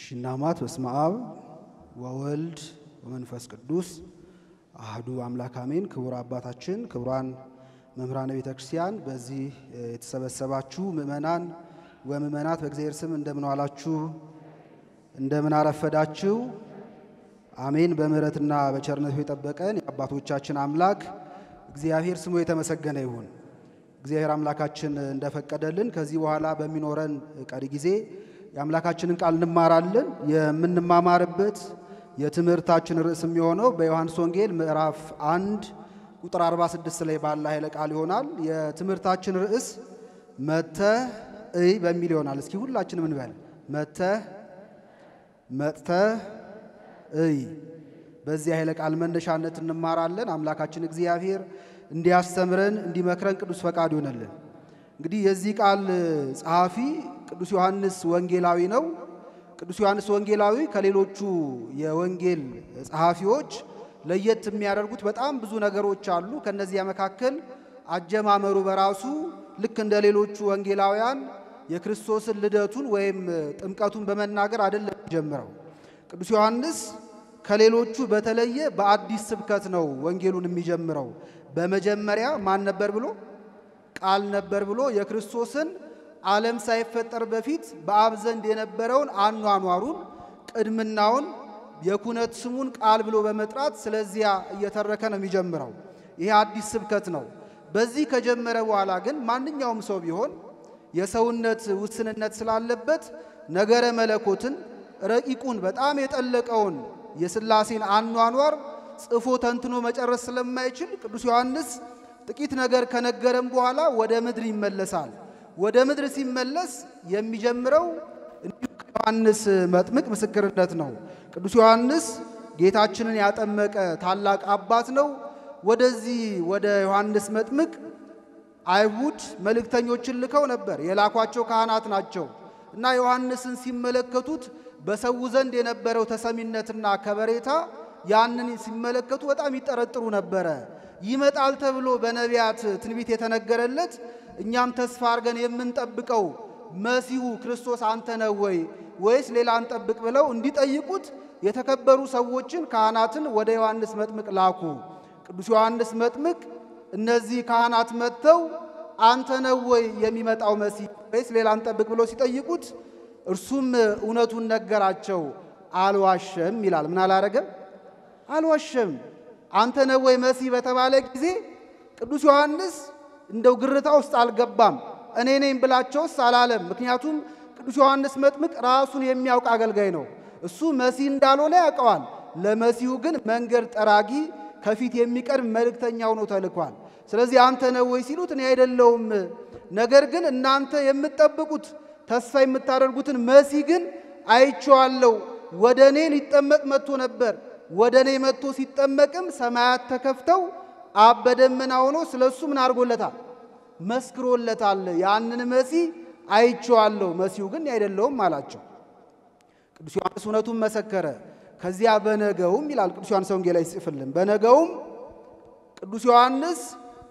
ሽናማት በስመ አብ ወወልድ ወመንፈስ ቅዱስ አህዱ አምላክ አሜን። ክቡር አባታችን፣ ክቡራን መምህራነ ቤተ ክርስቲያን፣ በዚህ የተሰበሰባችሁ ምእመናን ወምእመናት በእግዚአብሔር ስም እንደምን ዋላችሁ? እንደምን አረፈዳችሁ? አሜን። በምሕረትና በቸርነቱ የጠበቀን የአባቶቻችን አምላክ እግዚአብሔር ስሙ የተመሰገነ ይሁን። እግዚአብሔር አምላካችን እንደፈቀደልን ከዚህ በኋላ በሚኖረን ቀሪ ጊዜ የአምላካችንን ቃል እንማራለን። የምንማማርበት የትምህርታችን ርዕስ የሚሆነው በዮሐንስ ወንጌል ምዕራፍ አንድ ቁጥር 46 ላይ ባለ ኃይለ ቃል ይሆናል። የትምህርታችን ርዕስ መጥተህ እይ በሚል ይሆናል። እስኪ ሁላችንም እንበል መጥተህ መጥተህ እይ። በዚህ ኃይለ ቃል መነሻነት እንማራለን። አምላካችን እግዚአብሔር እንዲያስተምረን እንዲመክረን ቅዱስ ፈቃድ ይሆነልን። እንግዲህ የዚህ ቃል ጸሐፊ ቅዱስ ዮሐንስ ወንጌላዊ ነው። ቅዱስ ዮሐንስ ወንጌላዊ ከሌሎቹ የወንጌል ጸሐፊዎች ለየት የሚያደርጉት በጣም ብዙ ነገሮች አሉ። ከነዚያ መካከል አጀማመሩ በራሱ ልክ እንደ ሌሎቹ ወንጌላውያን የክርስቶስን ልደቱን ወይም ጥምቀቱን በመናገር አይደለም ጀምረው። ቅዱስ ዮሐንስ ከሌሎቹ በተለየ በአዲስ ስብከት ነው ወንጌሉን የሚጀምረው። በመጀመሪያ ማን ነበር ብሎ ቃል ነበር ብሎ የክርስቶስን ዓለም ሳይፈጠር በፊት በአብ ዘንድ የነበረውን አኗኗሩን ቅድምናውን የኩነት ስሙን ቃል ብሎ በመጥራት ስለዚያ እየተረከ ነው የሚጀምረው። ይሄ አዲስ ስብከት ነው። በዚህ ከጀመረ በኋላ ግን ማንኛውም ሰው ቢሆን የሰውነት ውስንነት ስላለበት ነገረ መለኮትን ረቂቁን በጣም የጠለቀውን የሥላሴን አኗኗር ጽፎ ተንትኖ መጨረስ ስለማይችል ቅዱስ ዮሐንስ ጥቂት ነገር ከነገረም በኋላ ወደ ምድር ይመለሳል። ወደ ምድር ሲመለስ የሚጀምረው እንዲሁ ከዮሐንስ መጥምቅ ምስክርነት ነው። ቅዱስ ዮሐንስ ጌታችንን ያጠመቀ ታላቅ አባት ነው። ወደዚህ ወደ ዮሐንስ መጥምቅ አይሁድ መልእክተኞችን ልከው ነበር። የላኳቸው ካህናት ናቸው እና ዮሐንስን ሲመለከቱት በሰው ዘንድ የነበረው ተሰሚነትና ከበሬታ ያንን ሲመለከቱ በጣም ይጠረጥሩ ነበረ። ይመጣል ተብሎ በነቢያት ትንቢት የተነገረለት እኛም ተስፋ አድርገን የምንጠብቀው መሲሁ ክርስቶስ አንተ ነህ ወይ ወይስ ሌላ እንጠብቅ ብለው እንዲጠይቁት የተከበሩ ሰዎችን ካህናትን ወደ ዮሐንስ መጥምቅ ላኩ። ቅዱስ ዮሐንስ መጥምቅ እነዚህ ካህናት መጥተው አንተ ነህ ወይ የሚመጣው መሲህ ወይስ ሌላ እንጠብቅ ብለው ሲጠይቁት እርሱም እውነቱን ነገራቸው። አልዋሸም ይላል። ምን አላረገም? አልዋሸም። አንተ ነህ ወይ መሲህ በተባለ ጊዜ ቅዱስ ዮሐንስ እንደው ግርታ ውስጥ አልገባም። እኔ ነኝ ብላቸውስ አላለም። ምክንያቱም ቅዱስ ዮሐንስ መጥምቅ ራሱን የሚያውቅ አገልጋይ ነው። እሱ መሲህ እንዳልሆነ ያውቀዋል። ለመሲሁ ግን መንገድ ጠራጊ ከፊት የሚቀርብ መልእክተኛ ሆኖ ተልኳል። ስለዚህ አንተ ነህ ወይ ሲሉት እኔ አይደለውም፣ ነገር ግን እናንተ የምትጠብቁት ተስፋ የምታደርጉትን መሲህ ግን አይቼዋለሁ። ወደ እኔ ሊጠመቅ መጥቶ ነበር። ወደ እኔ መጥቶ ሲጠመቅም ሰማያት ተከፍተው አብ በደመና ሆኖ ስለ እሱ ምን አድርጎለታል? መስክሮለታል። ያንን መሲህ አይቼዋለሁ፣ መሲሁ ግን አይደለውም አላቸው። ቅዱስ ዮሐንስ እውነቱን መሰከረ። ከዚያ በነገውም ይላል ቅዱስ ዮሐንስ ወንጌል ላይ ሲጽፍልን፣ በነገውም ቅዱስ ዮሐንስ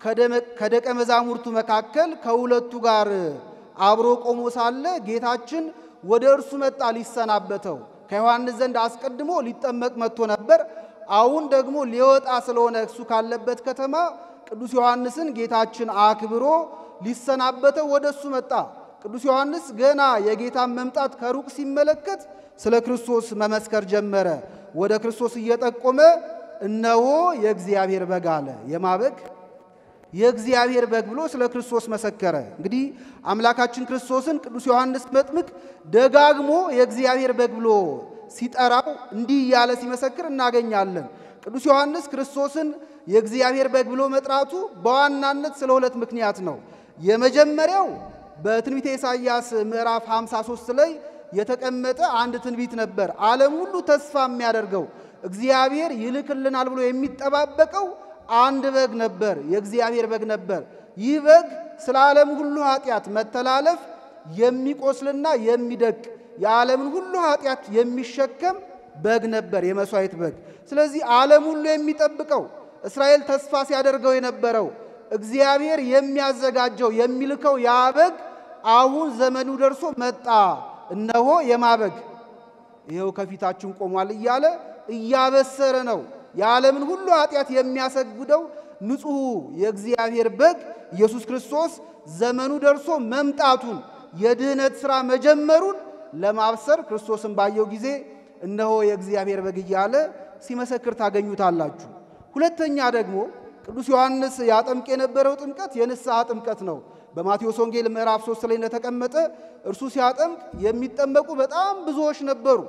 ከደቀ መዛሙርቱ መካከል ከሁለቱ ጋር አብሮ ቆሞ ሳለ ጌታችን ወደ እርሱ መጣ ሊሰናበተው። ከዮሐንስ ዘንድ አስቀድሞ ሊጠመቅ መጥቶ ነበር። አሁን ደግሞ ሊወጣ ስለሆነ እሱ ካለበት ከተማ ቅዱስ ዮሐንስን ጌታችን አክብሮ ሊሰናበተው ወደ እሱ መጣ። ቅዱስ ዮሐንስ ገና የጌታን መምጣት ከሩቅ ሲመለከት ስለ ክርስቶስ መመስከር ጀመረ። ወደ ክርስቶስ እየጠቆመ እነሆ የእግዚአብሔር በግ አለ። የማ በግ? የእግዚአብሔር በግ ብሎ ስለ ክርስቶስ መሰከረ። እንግዲህ አምላካችን ክርስቶስን ቅዱስ ዮሐንስ መጥምቅ ደጋግሞ የእግዚአብሔር በግ ብሎ ሲጠራው እንዲህ እያለ ሲመሰክር እናገኛለን። ቅዱስ ዮሐንስ ክርስቶስን የእግዚአብሔር በግ ብሎ መጥራቱ በዋናነት ስለ ሁለት ምክንያት ነው። የመጀመሪያው በትንቢተ ኢሳይያስ ምዕራፍ 53 ላይ የተቀመጠ አንድ ትንቢት ነበር። ዓለም ሁሉ ተስፋ የሚያደርገው እግዚአብሔር ይልክልናል ብሎ የሚጠባበቀው አንድ በግ ነበር፣ የእግዚአብሔር በግ ነበር። ይህ በግ ስለ ዓለም ሁሉ ኃጢአት መተላለፍ የሚቆስልና የሚደቅ የዓለምን ሁሉ ኃጢአት የሚሸከም በግ ነበር፣ የመሥዋዕት በግ። ስለዚህ ዓለም ሁሉ የሚጠብቀው እስራኤል ተስፋ ሲያደርገው የነበረው እግዚአብሔር የሚያዘጋጀው የሚልከው ያ በግ አሁን ዘመኑ ደርሶ መጣ። እነሆ የማበግ ይኸው ከፊታችን ቆሟል እያለ እያበሰረ ነው። የዓለምን ሁሉ ኃጢአት የሚያሰግደው ንጹሑ የእግዚአብሔር በግ ኢየሱስ ክርስቶስ ዘመኑ ደርሶ መምጣቱን የድኅነት ሥራ መጀመሩን ለማብሰር ክርስቶስን ባየው ጊዜ እነሆ የእግዚአብሔር በግ እያለ ሲመሰክር ታገኙታላችሁ። ሁለተኛ ደግሞ ቅዱስ ዮሐንስ ያጠምቅ የነበረው ጥምቀት የንስሐ ጥምቀት ነው። በማቴዎስ ወንጌል ምዕራፍ 3 ላይ እንደተቀመጠ እርሱ ሲያጠምቅ የሚጠመቁ በጣም ብዙዎች ነበሩ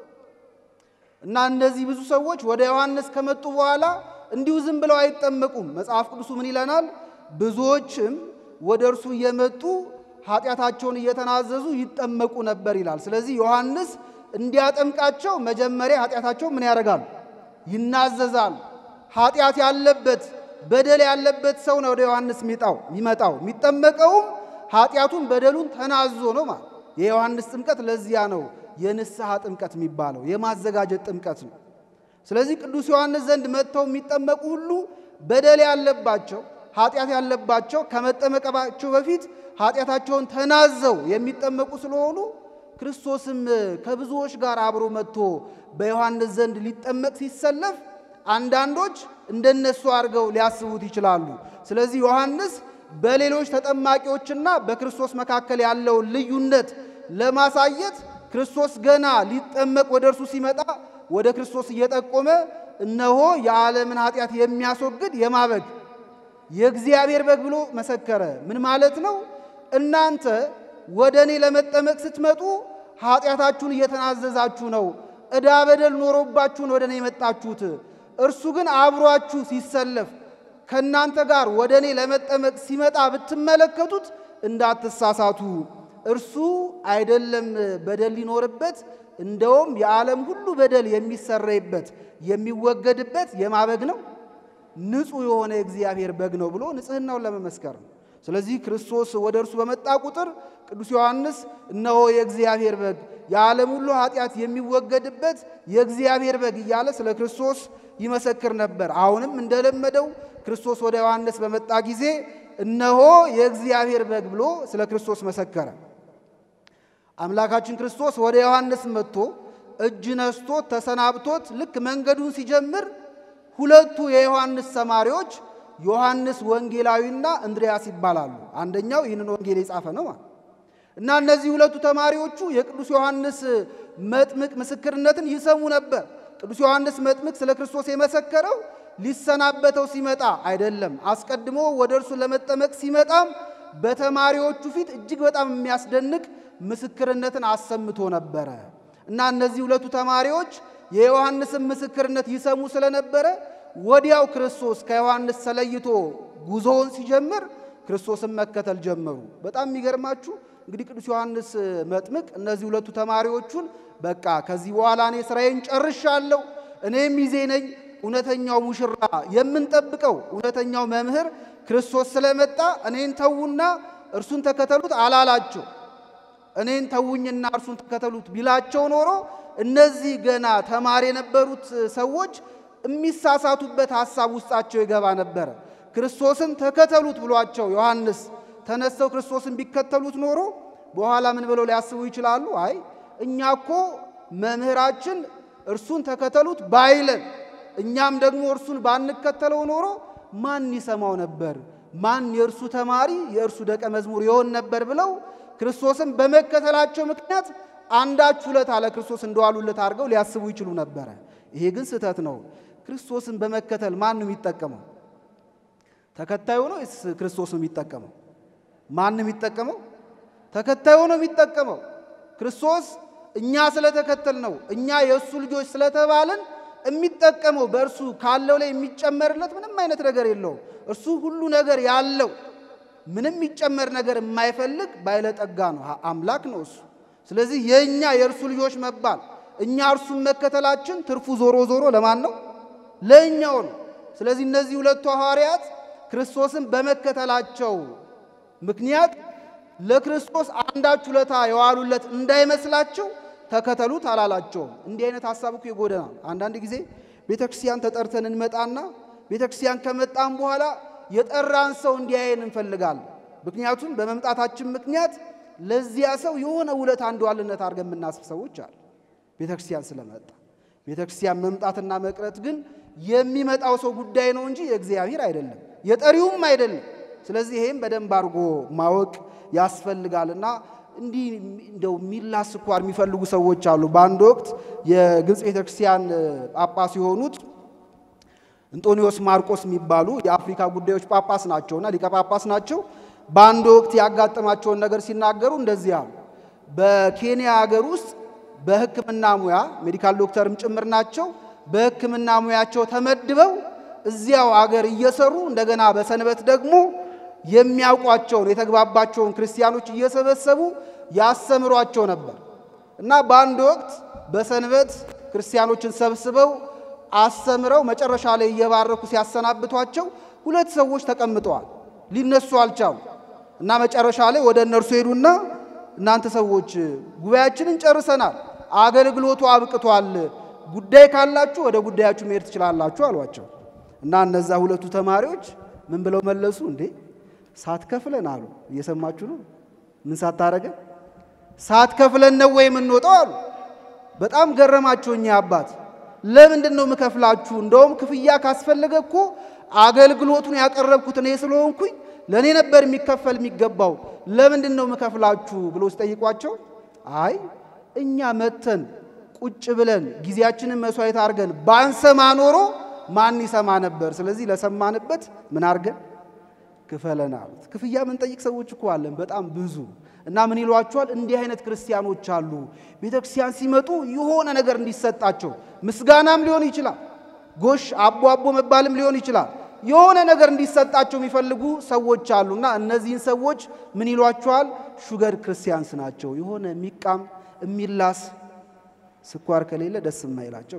እና እነዚህ ብዙ ሰዎች ወደ ዮሐንስ ከመጡ በኋላ እንዲሁ ዝም ብለው አይጠመቁም። መጽሐፍ ቅዱሱ ምን ይለናል? ብዙዎችም ወደ እርሱ እየመጡ ኃጢአታቸውን እየተናዘዙ ይጠመቁ ነበር ይላል። ስለዚህ ዮሐንስ እንዲያጠምቃቸው መጀመሪያ ኃጢአታቸው ምን ያደርጋሉ? ይናዘዛል። ኃጢአት ያለበት በደል ያለበት ሰው ነው ወደ ዮሐንስ ሚጣው የሚመጣው የሚጠመቀውም ኃጢአቱን በደሉን ተናዞ ነው ማለት። የዮሐንስ ጥምቀት ለዚያ ነው የንስሐ ጥምቀት የሚባለው የማዘጋጀት ጥምቀት ነው። ስለዚህ ቅዱስ ዮሐንስ ዘንድ መጥተው የሚጠመቁ ሁሉ በደል ያለባቸው ኃጢአት ያለባቸው ከመጠመቃቸው በፊት ኃጢአታቸውን ተናዘው የሚጠመቁ ስለሆኑ ክርስቶስም ከብዙዎች ጋር አብሮ መጥቶ በዮሐንስ ዘንድ ሊጠመቅ ሲሰለፍ አንዳንዶች እንደነሱ አድርገው ሊያስቡት ይችላሉ። ስለዚህ ዮሐንስ በሌሎች ተጠማቂዎችና በክርስቶስ መካከል ያለውን ልዩነት ለማሳየት ክርስቶስ ገና ሊጠመቅ ወደ እርሱ ሲመጣ ወደ ክርስቶስ እየጠቆመ እነሆ የዓለምን ኃጢአት የሚያስወግድ የማበግ የእግዚአብሔር በግ ብሎ መሰከረ። ምን ማለት ነው? እናንተ ወደ እኔ ለመጠመቅ ስትመጡ ኃጢአታችሁን እየተናዘዛችሁ ነው። ዕዳ በደል ኖሮባችሁን ወደ እኔ የመጣችሁት። እርሱ ግን አብሯችሁ ሲሰለፍ ከእናንተ ጋር ወደ እኔ ለመጠመቅ ሲመጣ ብትመለከቱት እንዳትሳሳቱ። እርሱ አይደለም በደል ሊኖርበት፣ እንደውም የዓለም ሁሉ በደል የሚሰረይበት የሚወገድበት የማበግ ነው ንጹሕ የሆነ የእግዚአብሔር በግ ነው ብሎ ንጽሕናውን ለመመስከር ነው። ስለዚህ ክርስቶስ ወደ እርሱ በመጣ ቁጥር ቅዱስ ዮሐንስ እነሆ የእግዚአብሔር በግ የዓለም ሁሉ ኃጢአት የሚወገድበት የእግዚአብሔር በግ እያለ ስለ ክርስቶስ ይመሰክር ነበር። አሁንም እንደለመደው ክርስቶስ ወደ ዮሐንስ በመጣ ጊዜ እነሆ የእግዚአብሔር በግ ብሎ ስለ ክርስቶስ መሰከረ። አምላካችን ክርስቶስ ወደ ዮሐንስ መጥቶ እጅ ነስቶት ተሰናብቶት ልክ መንገዱን ሲጀምር ሁለቱ የዮሐንስ ተማሪዎች ዮሐንስ ወንጌላዊና እንድሪያስ ይባላሉ። አንደኛው ይህንን ወንጌል የጻፈ ነው ማለት እና እነዚህ ሁለቱ ተማሪዎቹ የቅዱስ ዮሐንስ መጥምቅ ምስክርነትን ይሰሙ ነበር። ቅዱስ ዮሐንስ መጥምቅ ስለ ክርስቶስ የመሰከረው ሊሰናበተው ሲመጣ አይደለም። አስቀድሞ ወደ እርሱ ለመጠመቅ ሲመጣም በተማሪዎቹ ፊት እጅግ በጣም የሚያስደንቅ ምስክርነትን አሰምቶ ነበረ እና እነዚህ ሁለቱ ተማሪዎች የዮሐንስን ምስክርነት ይሰሙ ስለነበረ ወዲያው ክርስቶስ ከዮሐንስ ተለይቶ ጉዞውን ሲጀምር ክርስቶስን መከተል ጀመሩ። በጣም የሚገርማችሁ እንግዲህ ቅዱስ ዮሐንስ መጥምቅ እነዚህ ሁለቱ ተማሪዎቹን በቃ ከዚህ በኋላ እኔ ስራዬን ጨርሻለሁ፣ እኔም ሚዜ ነኝ፣ እውነተኛው ሙሽራ የምንጠብቀው እውነተኛው መምህር ክርስቶስ ስለመጣ እኔን ተዉና እርሱን ተከተሉት አላላቸው። እኔን ተውኝና እርሱን ተከተሉት ቢላቸው ኖሮ እነዚህ ገና ተማሪ የነበሩት ሰዎች የሚሳሳቱበት ሐሳብ ውስጣቸው ይገባ ነበረ። ክርስቶስን ተከተሉት ብሏቸው ዮሐንስ ተነስተው ክርስቶስን ቢከተሉት ኖሮ በኋላ ምን ብለው ሊያስቡ ይችላሉ? አይ እኛ እኮ መምህራችን እርሱን ተከተሉት ባይለን እኛም ደግሞ እርሱን ባንከተለው ኖሮ ማን ይሰማው ነበር? ማን የእርሱ ተማሪ የእርሱ ደቀ መዝሙር ይሆን ነበር? ብለው ክርስቶስን በመከተላቸው ምክንያት አንዳች ውለታ ለክርስቶስ እንደዋሉለት አድርገው ሊያስቡ ይችሉ ነበረ። ይሄ ግን ስህተት ነው። ክርስቶስን በመከተል ማን ነው የሚጠቀመው? ተከታዩ ነው ወይስ ክርስቶስ ነው የሚጠቀመው? ማን ነው የሚጠቀመው? ተከታዩ ነው የሚጠቀመው። ክርስቶስ እኛ ስለተከተል ነው እኛ የእሱ ልጆች ስለተባልን የሚጠቀመው በእርሱ ካለው ላይ የሚጨመርለት ምንም አይነት ነገር የለውም። እርሱ ሁሉ ነገር ያለው ምንም የሚጨመር ነገር የማይፈልግ ባለጠጋ ነው፣ አምላክ ነው እሱ። ስለዚህ የእኛ የእርሱ ልጆች መባል እኛ እርሱን መከተላችን ትርፉ ዞሮ ዞሮ ለማን ነው? ለእኛው ነው። ስለዚህ እነዚህ ሁለቱ ሐዋርያት ክርስቶስን በመከተላቸው ምክንያት ለክርስቶስ አንዳች ውለታ የዋሉለት እንዳይመስላቸው ተከተሉት አላላቸውም። እንዲህ አይነት ሀሳብ እኮ ይጎደናል። አንዳንድ ጊዜ ቤተ ክርስቲያን ተጠርተን እንመጣና ቤተ ክርስቲያን ከመጣን በኋላ የጠራን ሰው እንዲያየን እንፈልጋለን። ምክንያቱም በመምጣታችን ምክንያት ለዚያ ሰው የሆነ ውለታ እንደዋልነት አድርገን የምናስብ ሰዎች አለ። ቤተ ክርስቲያን ስለመጣ። ቤተ ክርስቲያን መምጣትና መቅረት ግን የሚመጣው ሰው ጉዳይ ነው እንጂ የእግዚአብሔር አይደለም፣ የጠሪውም አይደለም። ስለዚህ ይሄም በደንብ አድርጎ ማወቅ ያስፈልጋልና እንዲህ እንደው የሚላስ ስኳር የሚፈልጉ ሰዎች አሉ። በአንድ ወቅት የግብፅ ቤተክርስቲያን ጳጳስ የሆኑት እንጦኒዎስ ማርቆስ የሚባሉ የአፍሪካ ጉዳዮች ጳጳስ ናቸውና ሊቀ ጳጳስ ናቸው። በአንድ ወቅት ያጋጠማቸውን ነገር ሲናገሩ እንደዚህ አሉ። በኬንያ ሀገር ውስጥ በሕክምና ሙያ ሜዲካል ዶክተርም ጭምር ናቸው። በሕክምና ሙያቸው ተመድበው እዚያው አገር እየሰሩ እንደገና በሰንበት ደግሞ የሚያውቋቸውን የተግባባቸውን ክርስቲያኖች እየሰበሰቡ ያስተምሯቸው ነበር እና በአንድ ወቅት በሰንበት ክርስቲያኖችን ሰብስበው አስተምረው መጨረሻ ላይ እየባረኩ ሲያሰናብቷቸው ሁለት ሰዎች ተቀምጠዋል። ሊነሱ አልቻሉ እና መጨረሻ ላይ ወደ እነርሱ ሄዱና እናንተ ሰዎች ጉባኤያችንን ጨርሰናል፣ አገልግሎቱ አብቅቷል፣ ጉዳይ ካላችሁ ወደ ጉዳያችሁ መሄድ ትችላላችሁ አሏቸው። እና እነዛ ሁለቱ ተማሪዎች ምን ብለው መለሱ? እንዴ ሳትከፍለን አሉ። እየሰማችሁ ነው? ምን ሳታረገ ሳትከፍለን ነው ወይ የምንወጣው አሉ። በጣም ገረማቸው እኚህ አባት። ለምንድን ነው የምከፍላችሁ? እንደውም ክፍያ ካስፈለገ እኮ አገልግሎቱን ያቀረብኩት እኔ ስለሆንኩኝ ለእኔ ነበር የሚከፈል የሚገባው። ለምንድን ነው የምከፍላችሁ ብሎ ሲጠይቋቸው አይ እኛ መተን ቁጭ ብለን ጊዜያችንን መስዋዕት አድርገን ባንሰማ ኖሮ ማን ይሰማ ነበር? ስለዚህ ለሰማንበት ምን አድርገን ክፈለን አሉት። ክፍያ ምንጠይቅ ሰዎች እኮ አለን በጣም ብዙ እና ምን ይሏቸዋል? እንዲህ አይነት ክርስቲያኖች አሉ። ቤተ ክርስቲያን ሲመጡ የሆነ ነገር እንዲሰጣቸው ምስጋናም ሊሆን ይችላል፣ ጎሽ አቦ አቦ መባልም ሊሆን ይችላል። የሆነ ነገር እንዲሰጣቸው የሚፈልጉ ሰዎች አሉና እነዚህን ሰዎች ምን ይሏቸዋል? ሹገር ክርስቲያንስ ናቸው። የሆነ የሚቃም የሚላስ ስኳር ከሌለ ደስ የማይላቸው።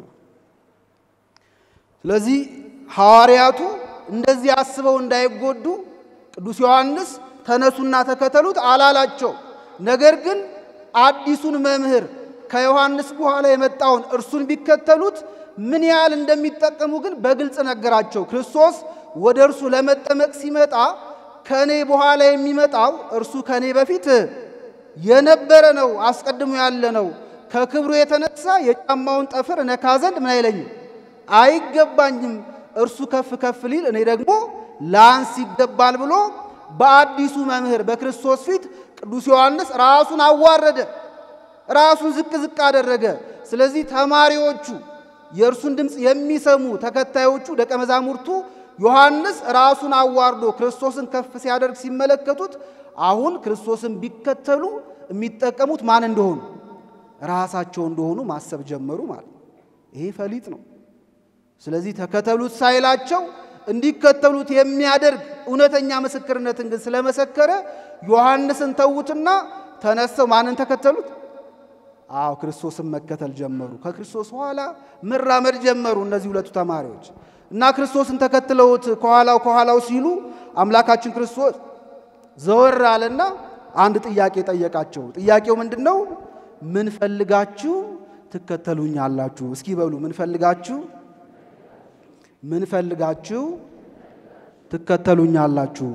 ስለዚህ ሐዋርያቱ እንደዚህ አስበው እንዳይጎዱ ቅዱስ ዮሐንስ ተነሱና ተከተሉት አላላቸው። ነገር ግን አዲሱን መምህር ከዮሐንስ በኋላ የመጣውን እርሱን ቢከተሉት ምን ያህል እንደሚጠቀሙ ግን በግልጽ ነገራቸው። ክርስቶስ ወደ እርሱ ለመጠመቅ ሲመጣ ከእኔ በኋላ የሚመጣው እርሱ ከእኔ በፊት የነበረ ነው፣ አስቀድሞ ያለ ነው። ከክብሩ የተነሳ የጫማውን ጠፍር እነካ ዘንድ ምን አይለኝም አይገባኝም። እርሱ ከፍ ከፍ ሊል እኔ ደግሞ ላንስ ይገባል ብሎ በአዲሱ መምህር በክርስቶስ ፊት ቅዱስ ዮሐንስ ራሱን አዋረደ፣ ራሱን ዝቅ ዝቅ አደረገ። ስለዚህ ተማሪዎቹ የእርሱን ድምፅ የሚሰሙ ተከታዮቹ ደቀ መዛሙርቱ ዮሐንስ ራሱን አዋርዶ ክርስቶስን ከፍ ሲያደርግ ሲመለከቱት አሁን ክርስቶስን ቢከተሉ የሚጠቀሙት ማን እንደሆኑ ራሳቸው እንደሆኑ ማሰብ ጀመሩ ማለት ይሄ ፈሊጥ ነው። ስለዚህ ተከተሉት ሳይላቸው እንዲከተሉት የሚያደርግ እውነተኛ ምስክርነትን ግን ስለመሰከረ ዮሐንስን ተዉትና ተነስተው ማንን ተከተሉት? አዎ ክርስቶስን መከተል ጀመሩ። ከክርስቶስ ኋላ መራመድ ጀመሩ እነዚህ ሁለቱ ተማሪዎች እና ክርስቶስን ተከትለውት ከኋላው ከኋላው ሲሉ አምላካችን ክርስቶስ ዘወር አለና አንድ ጥያቄ ጠየቃቸው። ጥያቄው ምንድን ነው? ምን ፈልጋችሁ ትከተሉኛላችሁ? እስኪ በሉ ምን ፈልጋችሁ ምን ፈልጋችሁ ትከተሉኛላችሁ?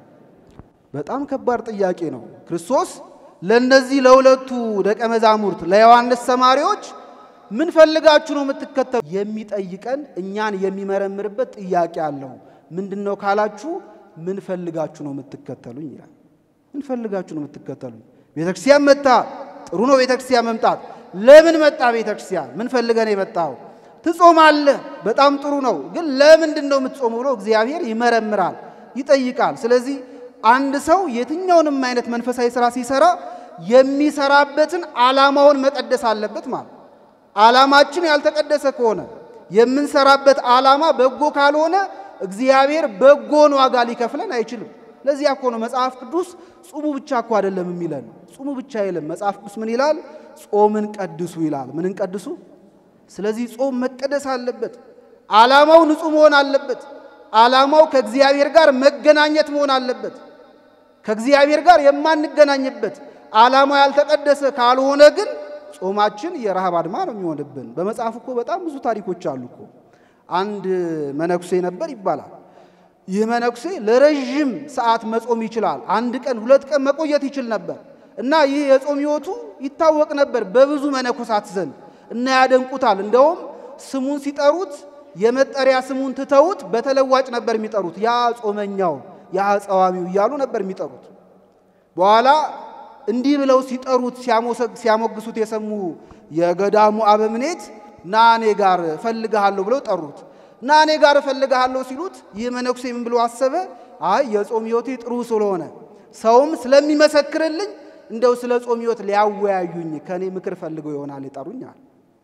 በጣም ከባድ ጥያቄ ነው። ክርስቶስ ለእነዚህ ለሁለቱ ደቀ መዛሙርት ለዮሐንስ ተማሪዎች ምን ፈልጋችሁ ነው የምትከተሉ? የሚጠይቀን እኛን የሚመረምርበት ጥያቄ አለው። ምንድን ነው ካላችሁ፣ ምን ፈልጋችሁ ነው የምትከተሉኝ ይላል። ምን ፈልጋችሁ ነው የምትከተሉኝ? ቤተክርስቲያን መጣ፣ ጥሩ ነው ቤተክርስቲያን መምጣት። ለምን መጣ ቤተክርስቲያን? ምን ፈልገን የመጣው ትጾማለህ፣ በጣም ጥሩ ነው። ግን ለምንድን ነው የምትጾሙ ብሎ እግዚአብሔር ይመረምራል፣ ይጠይቃል። ስለዚህ አንድ ሰው የትኛውንም አይነት መንፈሳዊ ስራ ሲሰራ የሚሰራበትን ዓላማውን መቀደስ አለበት ማለት። ዓላማችን ያልተቀደሰ ከሆነ የምንሰራበት ዓላማ በጎ ካልሆነ እግዚአብሔር በጎን ዋጋ ሊከፍለን አይችልም። ለዚያ እኮ ነው መጽሐፍ ቅዱስ ጹሙ ብቻ እኮ አይደለም የሚለን። ጹሙ ብቻ አይልም መጽሐፍ ቅዱስ ምን ይላል? ጾምን ቀድሱ ይላል። ምንን ቀድሱ? ስለዚህ ጾም መቀደስ አለበት። ዓላማው ንጹሕ መሆን አለበት። ዓላማው ከእግዚአብሔር ጋር መገናኘት መሆን አለበት። ከእግዚአብሔር ጋር የማንገናኝበት ዓላማው ያልተቀደሰ ካልሆነ ግን ጾማችን የረሃብ አድማ ነው የሚሆንብን። በመጽሐፍ እኮ በጣም ብዙ ታሪኮች አሉ እኮ። አንድ መነኩሴ ነበር ይባላል። ይህ መነኩሴ ለረዥም ሰዓት መጾም ይችላል። አንድ ቀን ሁለት ቀን መቆየት ይችል ነበር እና ይህ የጾም ሕይወቱ ይታወቅ ነበር በብዙ መነኮሳት ዘንድ እና ያደንቁታል። እንደውም ስሙን ሲጠሩት የመጠሪያ ስሙን ትተውት በተለዋጭ ነበር የሚጠሩት። ያ ጾመኛው፣ ያ ጸዋሚው እያሉ ነበር የሚጠሩት። በኋላ እንዲህ ብለው ሲጠሩት ሲያሞግሱት የሰሙ የገዳሙ አበምኔት ና እኔ ጋር እፈልግሃለሁ ብለው ጠሩት። ና እኔ ጋር እፈልግሃለሁ ሲሉት ይህ መነኩሴ ምን ብሎ አሰበ? አይ የጾም ሕይወቴ ጥሩ ስለሆነ ሰውም ስለሚመሰክርልኝ እንደው ስለ ጾም ሕይወት ሊያወያዩኝ ከእኔ ምክር ፈልገው ይሆናል ይጠሩኛል።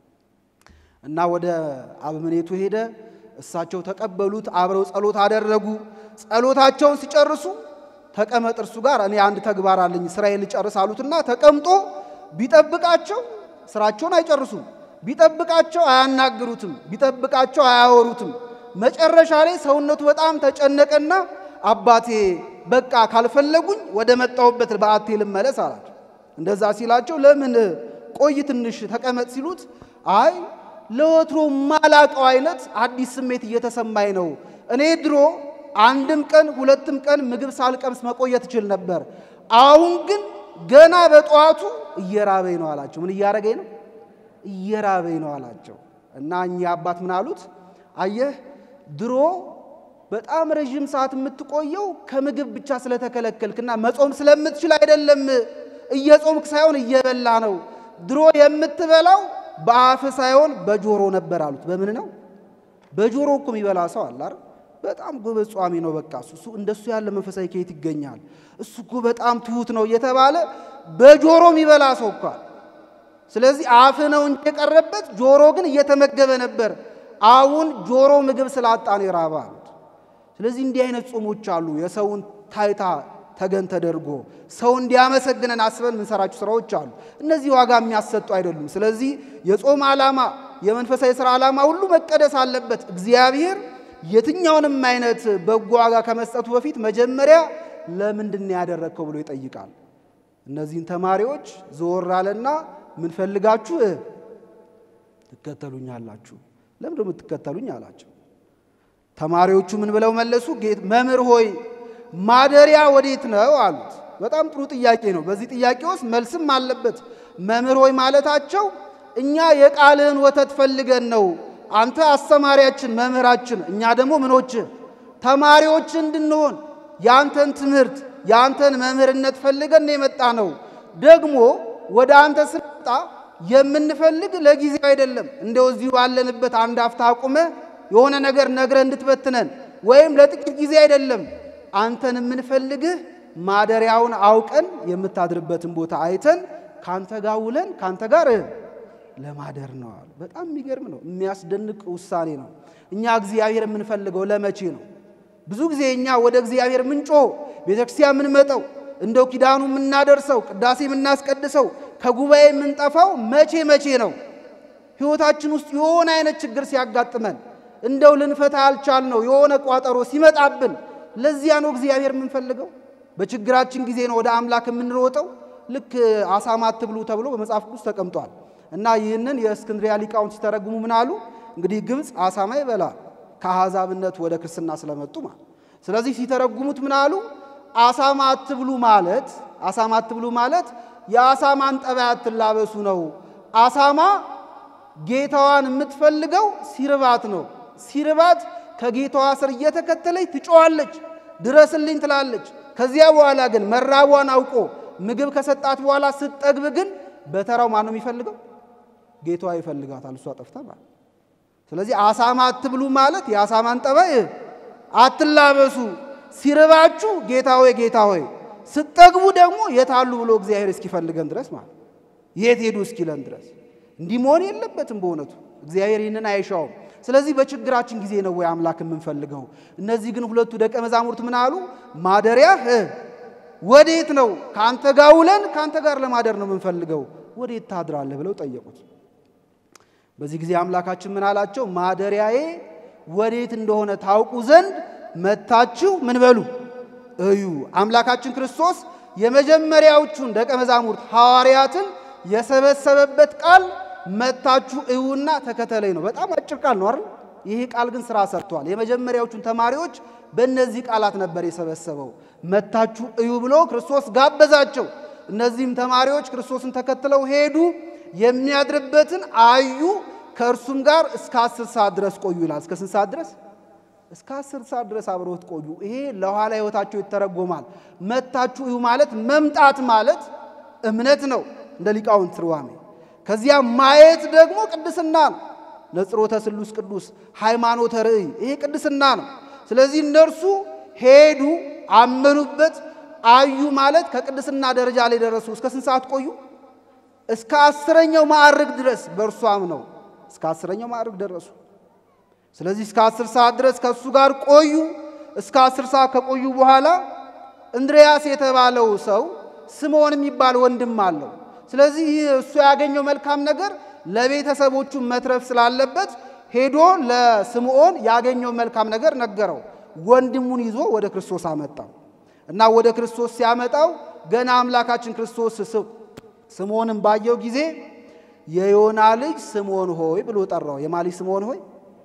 እና ወደ አበምኔቱ ሄደ። እሳቸው ተቀበሉት። አብረው ጸሎት አደረጉ። ጸሎታቸውን ሲጨርሱ ተቀመጥ እርሱ ጋር እኔ አንድ ተግባር አለኝ ስራዬን ልጨርስ አሉትና ተቀምጦ ቢጠብቃቸው ስራቸውን አይጨርሱም። ቢጠብቃቸው አያናግሩትም። ቢጠብቃቸው አያወሩትም። መጨረሻ ላይ ሰውነቱ በጣም ተጨነቀና አባቴ በቃ ካልፈለጉኝ ወደ መጣሁበት በዓቴ ልመለስ አላቸው። እንደዛ ሲላቸው ለምን ቆይ ትንሽ ተቀመጥ ሲሉት አይ ለወትሮ ማላቀው አይነት አዲስ ስሜት እየተሰማኝ ነው። እኔ ድሮ አንድም ቀን ሁለትም ቀን ምግብ ሳልቀምስ መቆየት እችል ነበር። አሁን ግን ገና በጠዋቱ እየራበኝ ነው አላቸው። ምን እያረገኝ ነው? እየራበኝ ነው አላቸው። እና እኚህ አባት ምን አሉት? አየህ ድሮ በጣም ረዥም ሰዓት የምትቆየው ከምግብ ብቻ ስለተከለከልክና መጾም ስለምትችል አይደለም። እየጾምክ ሳይሆን እየበላ ነው። ድሮ የምትበላው በአፍ ሳይሆን በጆሮ ነበር አሉት። በምን ነው? በጆሮ እኮ የሚበላ ሰው አለ አይደል? በጣም ጎበዝ ጿሚ ነው። በቃ እሱ እንደሱ ያለ መንፈሳዊ ከየት ይገኛል? እሱ እኮ በጣም ትሁት ነው እየተባለ በጆሮ የሚበላ ሰው እኮ አለ። ስለዚህ አፍ ነው እንጂ የቀረበት ጆሮ ግን እየተመገበ ነበር። አሁን ጆሮ ምግብ ስላጣ ነው የራበ አሉት። ስለዚህ እንዲህ አይነት ጾሞች አሉ። የሰውን ታይታ ተገን ተደርጎ ሰው እንዲያመሰግነን አስበን የምንሰራቸው ስራዎች አሉ። እነዚህ ዋጋ የሚያሰጡ አይደሉም። ስለዚህ የጾም ዓላማ፣ የመንፈሳዊ ስራ ዓላማ ሁሉ መቀደስ አለበት። እግዚአብሔር የትኛውንም አይነት በጎ ዋጋ ከመስጠቱ በፊት መጀመሪያ ለምንድን ነው ያደረግከው ብሎ ይጠይቃል። እነዚህን ተማሪዎች ዘወር አለና ምን ፈልጋችሁ ትከተሉኛላችሁ? ለምን ደግሞ ትከተሉኝ አላቸው። ተማሪዎቹ ምን ብለው መለሱ? ጌት መምህር ሆይ ማደሪያ ወዴት ነው አሉት። በጣም ጥሩ ጥያቄ ነው። በዚህ ጥያቄ ውስጥ መልስም አለበት። መምህር ሆይ ማለታቸው እኛ የቃልህን ወተት ፈልገን ነው። አንተ አስተማሪያችን፣ መምህራችን፣ እኛ ደግሞ ምኖች ተማሪዎች እንድንሆን የአንተን ትምህርት የአንተን መምህርነት ፈልገን የመጣ ነው። ደግሞ ወደ አንተ ስንመጣ የምንፈልግ ለጊዜው አይደለም። እንደው እዚሁ ባለንበት አንድ አፍታ አቁመ የሆነ ነገር ነግረ እንድትበትነን ወይም ለጥቂት ጊዜ አይደለም። አንተን የምንፈልግህ ማደሪያውን አውቀን የምታድርበትን ቦታ አይተን ካንተ ጋር ውለን ካንተ ጋር ለማደር ነው አሉ። በጣም የሚገርም ነው። የሚያስደንቅ ውሳኔ ነው። እኛ እግዚአብሔር የምንፈልገው ለመቼ ነው? ብዙ ጊዜ እኛ ወደ እግዚአብሔር ምንጮ ቤተክርስቲያን የምንመጠው እንደው ኪዳኑ የምናደርሰው ቅዳሴ የምናስቀድሰው ከጉባኤ የምንጠፋው መቼ መቼ ነው? ሕይወታችን ውስጥ የሆነ አይነት ችግር ሲያጋጥመን እንደው ልንፈታ ያልቻል ነው የሆነ ቋጠሮ ሲመጣብን፣ ለዚያ ነው እግዚአብሔር የምንፈልገው። በችግራችን ጊዜ ነው ወደ አምላክ የምንሮጠው። ልክ አሳማ አትብሉ ተብሎ በመጽሐፍ ቅዱስ ተቀምጧል። እና ይህንን የእስክንድሪያ ሊቃውንት ሲተረጉሙ ምን አሉ? እንግዲህ ግብፅ አሳማ ይበላል ከአሕዛብነት ወደ ክርስትና ስለመጡ ማለት። ስለዚህ ሲተረጉሙት ምን አሉ? አሳማ አትብሉ ማለት አሳማ አትብሉ ማለት የአሳማን ጠባይ አትላበሱ ነው። አሳማ ጌታዋን የምትፈልገው ሲርባት ነው። ሲርባት ከጌታዋ ስር እየተከተለች ትጮዋለች፣ ድረስልኝ ትላለች። ከዚያ በኋላ ግን መራቧን አውቆ ምግብ ከሰጣት በኋላ ስትጠግብ ግን በተራው ማን ነው የሚፈልገው? ጌታዋ ይፈልጋታል፣ እሷ ጠፍታ ማለት። ስለዚህ አሳማ አትብሉ ማለት የአሳማን ጠባይ አትላበሱ። ሲርባችሁ ጌታ ሆይ ጌታ ሆይ፣ ስትጠግቡ ደግሞ የታሉ ብሎ እግዚአብሔር እስኪፈልገን ድረስ ማለት የት ሄዱ እስኪለን ድረስ እንዲህ መሆን የለበትም። በእውነቱ እግዚአብሔር ይህንን አይሻውም። ስለዚህ በችግራችን ጊዜ ነው ወይ አምላክ የምንፈልገው? እነዚህ ግን ሁለቱ ደቀ መዛሙርት ምን አሉ? ማደሪያህ ወዴት ነው? ከአንተ ጋር ውለን ከአንተ ጋር ለማደር ነው የምንፈልገው፣ ወዴት ታድራለህ ብለው ጠየቁት። በዚህ ጊዜ አምላካችን ምን አላቸው? ማደሪያዬ ወዴት እንደሆነ ታውቁ ዘንድ መታችሁ ምን በሉ እዩ። አምላካችን ክርስቶስ የመጀመሪያዎቹን ደቀ መዛሙርት ሐዋርያትን የሰበሰበበት ቃል መታችሁ እዩና ተከተለኝ ነው። በጣም አጭር ቃል ነው አይደል? ይህ ቃል ግን ስራ ሰርቷል። የመጀመሪያዎቹን ተማሪዎች በእነዚህ ቃላት ነበር የሰበሰበው። መታችሁ እዩ ብሎ ክርስቶስ ጋበዛቸው። እነዚህም ተማሪዎች ክርስቶስን ተከትለው ሄዱ። የሚያድርበትን አዩ። ከእርሱም ጋር እስከ አስር ሰዓት ድረስ ቆዩ ይላል። እስከ ስንት ሰዓት ድረስ? እስከ አስር ሰዓት ድረስ አብረውት ቆዩ። ይሄ ለኋላ ሕይወታቸው ይተረጎማል። መታችሁ እዩ ማለት መምጣት ማለት እምነት ነው እንደ ሊቃውንት ትርጓሜ። ከዚያ ማየት ደግሞ ቅድስና ነው። ነጽሮተ ስሉስ ቅዱስ ሃይማኖተ ርእይ ይሄ ቅድስና ነው። ስለዚህ እነርሱ ሄዱ፣ አመኑበት፣ አዩ ማለት ከቅድስና ደረጃ ላይ ደረሱ። እስከ ስንት ሰዓት ቆዩ? እስከ አስረኛው ማዕርግ ድረስ በእርሱ አምነው እስከ አስረኛው ማዕርግ ደረሱ። ስለዚህ እስከ አስር ሰዓት ድረስ ከእሱ ጋር ቆዩ። እስከ አስር ሰዓት ከቆዩ በኋላ እንድርያስ የተባለው ሰው ስምዖን የሚባል ወንድም አለው። ስለዚህ ይህ እሱ ያገኘው መልካም ነገር ለቤተሰቦቹ መትረፍ ስላለበት ሄዶ ለስምዖን ያገኘው መልካም ነገር ነገረው። ወንድሙን ይዞ ወደ ክርስቶስ አመጣው እና ወደ ክርስቶስ ሲያመጣው ገና አምላካችን ክርስቶስ ስምዖንን ባየው ጊዜ የዮና ልጅ ስምዖን ሆይ ብሎ ጠራው። የማ ልጅ ስምዖን ሆይ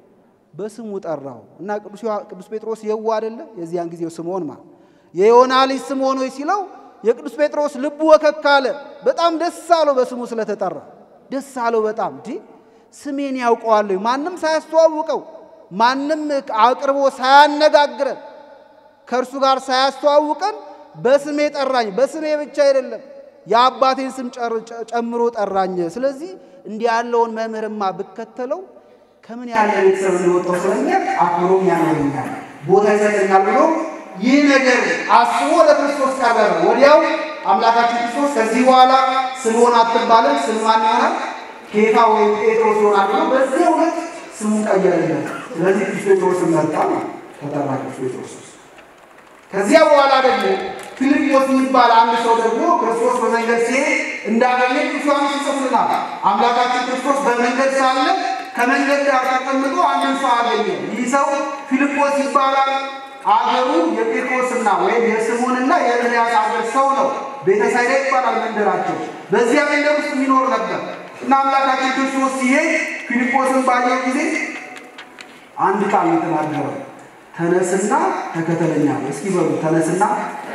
በስሙ ጠራው እና ቅዱስ ጴጥሮስ የዋ አይደለ? የዚያን ጊዜው ስምዖን ማ የዮና ልጅ ስምዖን ሆይ ሲለው የቅዱስ ጴጥሮስ ልቡ ወከክ አለ። በጣም ደስ አለው በስሙ ስለተጠራ ደስ አለው በጣም እንዲህ ስሜን ያውቀዋለሁ ማንም ሳያስተዋውቀው ማንም አቅርቦ ሳያነጋግረን ከእርሱ ጋር ሳያስተዋውቀን በስሜ ጠራኝ። በስሜ ብቻ አይደለም የአባቴን ስም ጨምሮ ጠራኝ። ስለዚህ እንዲህ ያለውን መምህርማ ብከተለው ከምን ያለ ቤተሰብ እንደወጣው ስለሚያውቅ አክብሮም ያኖረኛል፣ ቦታ ይሰጠኛል ብሎ ይህ ነገር አስቦ ለክርስቶስ ቀረበ። ወዲያው አምላካችን ክርስቶስ ከዚህ በኋላ ስምዖን አትባልም፣ ስም ማን ይሆናል? ኬፋ ወይም ጴጥሮስ ይሆናል ብሎ በዚህ እውነት ስሙ ቀየረለት። ስለዚህ ቅዱስ ጴጥሮስን መጣ ተጠራ ቅዱስ ጴጥሮስ። ከዚያ በኋላ ደግሞ ፊልጶስ የሚባል አንድ ሰው ደግሞ ክርስቶስ በመንገድ ሲሄድ እንዳገኘ ቅዱስ ዮሐንስ ይጽፍልናል። አምላካችን ክርስቶስ በመንገድ ሳለ ከመንገድ ዳር ተቀምጦ አንድን ሰው አገኘ። ይህ ሰው ፊልጶስ ይባላል። አገሩ የጴጥሮስና ወይም የስምዖንና የእንድርያስ አገር ሰው ነው። ቤተሳይዳ ይባላል መንደራቸው። በዚያ መንደር ውስጥ የሚኖር ነበር እና አምላካችን ክርስቶስ ሲሄድ ፊልጶስን ባየው ጊዜ አንድ ቃል የተናገረው ተነስና ተከተለኛ። እስኪ በሉ ተነስና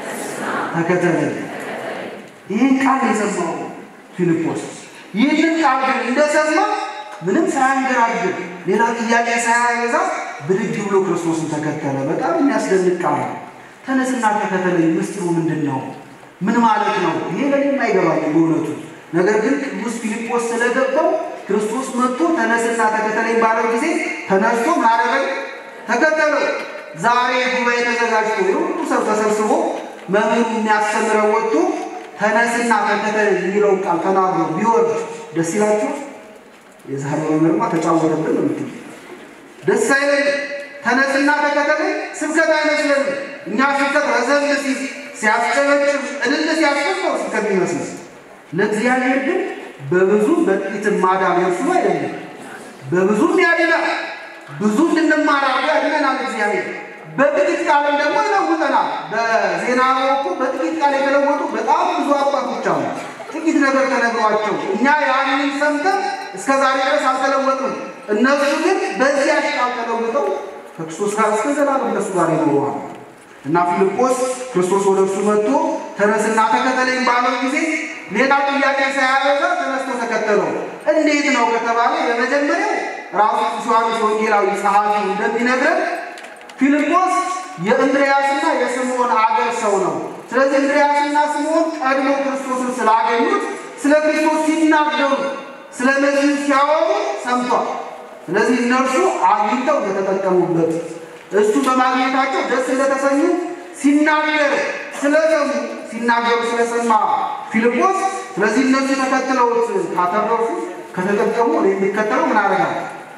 ተከተለኝ። ይህን ቃል የሰማው ፊልጶስ ይህንን ቃል ግን እንደሰማ ምንም ሳያንገራግር ሌላ ጥያቄ ሳያበዛ ብድግ ብሎ ክርስቶስን ተከተለ። በጣም የሚያስደንቅ ቃል ነው። ተነስና ተከተለኝ ምስጢሩ ምንድን ነው? ምን ማለት ነው? ይሄ ለእኔም አይገባኝም በእውነቱ። ነገር ግን ቅዱስ ፊልጶስ ስለገባው ክርስቶስ መጥቶ ተነስና ተከተለኝ ባለው ጊዜ ተነስቶ ምን አደረገ? ተከተለው። ዛሬ ጉባኤ ተዘጋጅቶ የሁሉ ሰው ተሰብስቦ መምህሩ የሚያስተምረው ወጥቶ ተነስና ተከተለኝ የሚለውን ቃል ተናግሮ ቢወርድ ደስ ይላችሁ? የዛሬ መምህርማ ተጫወተብን ነው የምትሉ ደስ አይለን። ተነስና ተከተለኝ ስብከት አይመስለንም። እኛ ስብከት ረዘም ሲል ሲያስጨበጭብ እልል ሲያስፈስ ነው ስብከት ይመስል። ለእግዚአብሔር ግን በብዙ በጥቂትም ማዳን የእርሱ አይደለም፣ ብዙም ያድናል። ብዙ እንድንማር አድርጎ ያድነናል እግዚአብሔር። በጥቂት ቃልም ደግሞ ይለውጠናል። በዜና ወቅቱ በጥቂት ቃል የተለወጡ በጣም ብዙ አባቶች አሉ። ጥቂት ነገር ተነግሯቸው እኛ ያንን ሰምተን እስከ ዛሬ ድረስ አልተለወጡም። እነሱ ግን በዚያ ቃል ተለውጠው ከክርስቶስ ጋር እስከ ዘላለም ከእሱ ጋር ይኖረዋል። እና ፊልጶስ ክርስቶስ ወደ እርሱ መጥቶ ተነስና ተከተለኝ ባለው ጊዜ ሌላ ጥያቄ ሳያበዛ ተነስቶ ተከተለው። እንዴት ነው ከተባለ የመጀመሪያው ራሱ ቅዱስ ዮሐንስ ወንጌላዊ ጸሐፊ እንደሚነግረን ፊልጶስ የእንድርያስና የስምዖን አገር ሰው ነው። ስለዚህ እንድርያስና ስምዖን ቀድሞ ክርስቶስን ስላገኙት ስለ ክርስቶስ ሲናገሩ ስለ መሲሁ ሲያወሩ ሰምቷል። ስለዚህ እነርሱ አግኝተው እንደተጠቀሙበት እሱ በማግኘታቸው ደስ እንደተሰኙ ሲናገር ስለሰሙ ሲናገሩ ስለሰማ ፊልጶስ ስለዚህ እነሱ ተከትለውት ካተረፉ ከተጠቀሙ የሚከተለው ምን አደርጋል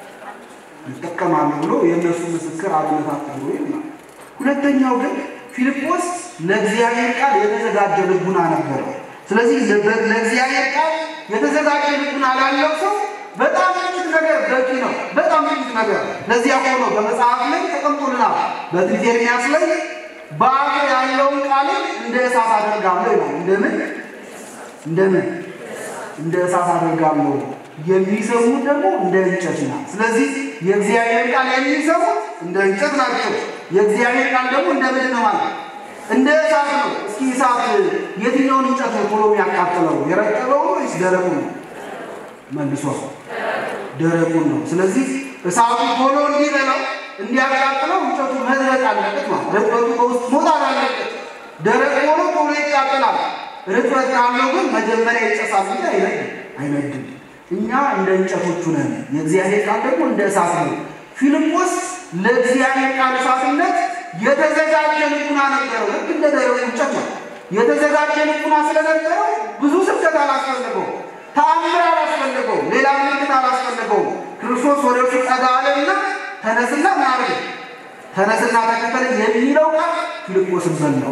ይጠቀማሉ ብሎ የእነሱ ምስክር አብነት ብሎ ይላል። ሁለተኛው ግን ፊልጶስ ለእግዚአብሔር ቃል የተዘጋጀ ልቡና ነበረው። ስለዚህ ለእግዚአብሔር ቃል የተዘጋጀ ልቡና ላለው ሰው በጣም ጥቂት ነገር በቂ ነው። በጣም ጥቂት ነገር ለዚያ ሆኖ በመጽሐፍ ላይ ተቀምጦልናል። በትንቢተ ኤርምያስ ላይ በአፍ ያለውን ቃልን እንደ እሳት አደርጋለሁ ይላል። እንደምን እንደምን እንደ እሳት አደርጋለሁ የሚሰሙት ደግሞ እንደ እንጨት ናት። ስለዚህ የእግዚአብሔር ቃል የሚሰሙት እንደ እንጨት ናቸው። የእግዚአብሔር ቃል ደግሞ እንደ ምንድን ነው ማለት እንደ እሳት ነው። እስኪ እሳት የትኛውን እንጨት ነው ቶሎ የሚያቃጥለው? የረጠበው ወይስ ደረቁ ነው? መልሷል። ደረቁን ነው። ስለዚህ እሳቱ ቶሎ እንዲበላው እንዲያቃጥለው እንጨቱ መድረቅ አለበት ማለት ርጥበቱ በውስጥ መውጣት አለበት። ደረቅ ሆኖ ቶሎ ይቃጠላል። ርጥበት ካለው ግን መጀመሪያ ይጨሳል እንጂ አይነድም አይነድም። እኛ እንደ እንጨቶቹ ነን። የእግዚአብሔር ቃል ደግሞ እንደ እሳት ነው። ፊልጶስ ለእግዚአብሔር ቃል እሳትነት የተዘጋጀ ልቡና ነበረው። ልክ እንደ ደረቁ እንጨት ነው። የተዘጋጀ ልቡና ስለነበረው ብዙ ስብከት አላስፈልገው፣ ተአምር አላስፈልገው፣ ሌላ ምልክት አላስፈልገው። ክርስቶስ ወደ እርሱ ጠጋ አለና ተነስና ምን አድርግ ተነስና ተከተለኝ የሚለው ቃል ፊልጶስን በላው፣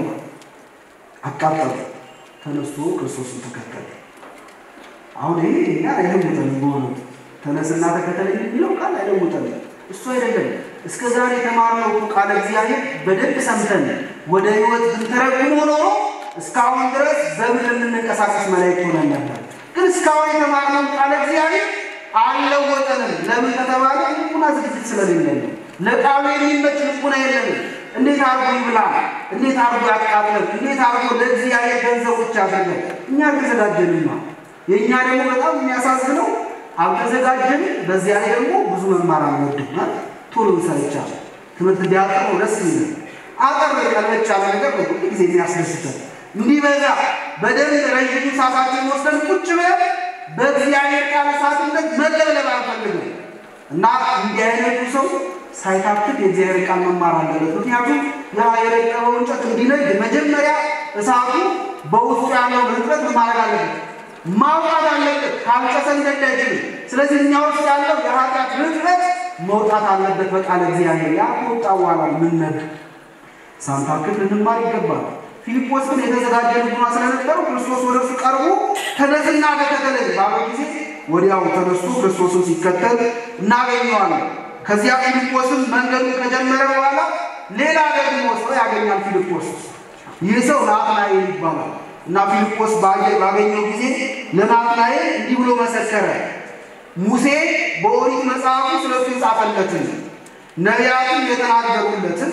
አቃጠለ። ተነስቶ ክርስቶስን ተከተለ። አሁን ይሄ እኛ አይለውጠንም። በሆኑት ተነስና ተከተለኝ የሚለው ቃል አይለውጠንም። እሱ አይደለም እስከ ዛሬ የተማርነው ቃለ እግዚአብሔር በደንብ ሰምተን ወደ ሕይወት ብንተረጉም ኖሮ እስካሁን ድረስ በምድር የምንንቀሳቀስ መላእክት ሆነን ነበር። ግን እስካሁን የተማርነው ቃለ እግዚአብሔር አልለወጠንም። ለምን ከተባለ ልቡና ዝግጅት ስለሌለን ነው። ለቃሉ የሚመች ልቡና የለንም። እንዴት አርጎ ይብላ፣ እንዴት አርጎ ያቃጥለን፣ እንዴት አርጎ ለእግዚአብሔር ገንዘቦች ያደርገን። እኛ አልተዘጋጀንማ። የእኛ ደግሞ በጣም የሚያሳዝነው አልተዘጋጀንም። በዚያ ላይ ደግሞ ብዙ መማር አንወድም። ቶሎ እንሰለቻል። ትምህርት ቢያጠር ደስ ይላል። አጠር ቀለች ያለ ነገር ነው ሁሉ ጊዜ የሚያስደስተን እንዲበዛ በደንብ ረዥሙ ሰዓታችን ወስደን ቁጭ ብለን በእግዚአብሔር ቃል እሳትነት መለብለብ አንፈልግም እና እንዲህ አይነቱ ሰው ሳይታክት የእግዚአብሔር ቃል መማር አለበት። ምክንያቱም ያ የረቀበው እንጨት እንዲነድ መጀመሪያ እሳቱ በውስጡ ያለውን ርጥበት ማድረግ አለበት፣ ማውጣት አለበት። ካልጨሰ ሊነድ አይችልም። ስለዚህ እኛ ውስጥ ያለው የኃጢአት ርጥበት መውጣት አለበት በቃል እግዚአብሔር። ያ ከወጣ በኋላ ምነድ ሳንታክት ልንማር ይገባል። ፊልጶስ ግን የተዘጋጀ ልቡና ስለነበረው ክርስቶስ ወደ እርሱ ቀርቦ ተነስና ተከተለኝ ባለው ጊዜ ወዲያው ተነስቶ ክርስቶስን ሲከተል እናገኘዋለን። ከዚያ ፊልጶስም መንገዱን ከጀመረ በኋላ ሌላ ደግሞ ሰው ያገኛል። ፊልጶስ ይህ ሰው ናትናኤል ይባላል እና ፊልጶስ ባገኘው ጊዜ ለናትናኤል እንዲህ ብሎ መሰከረ። ሙሴ በኦሪት መጽሐፉ ስለሱ የጻፈለትን ነቢያቱም የተናገሩለትን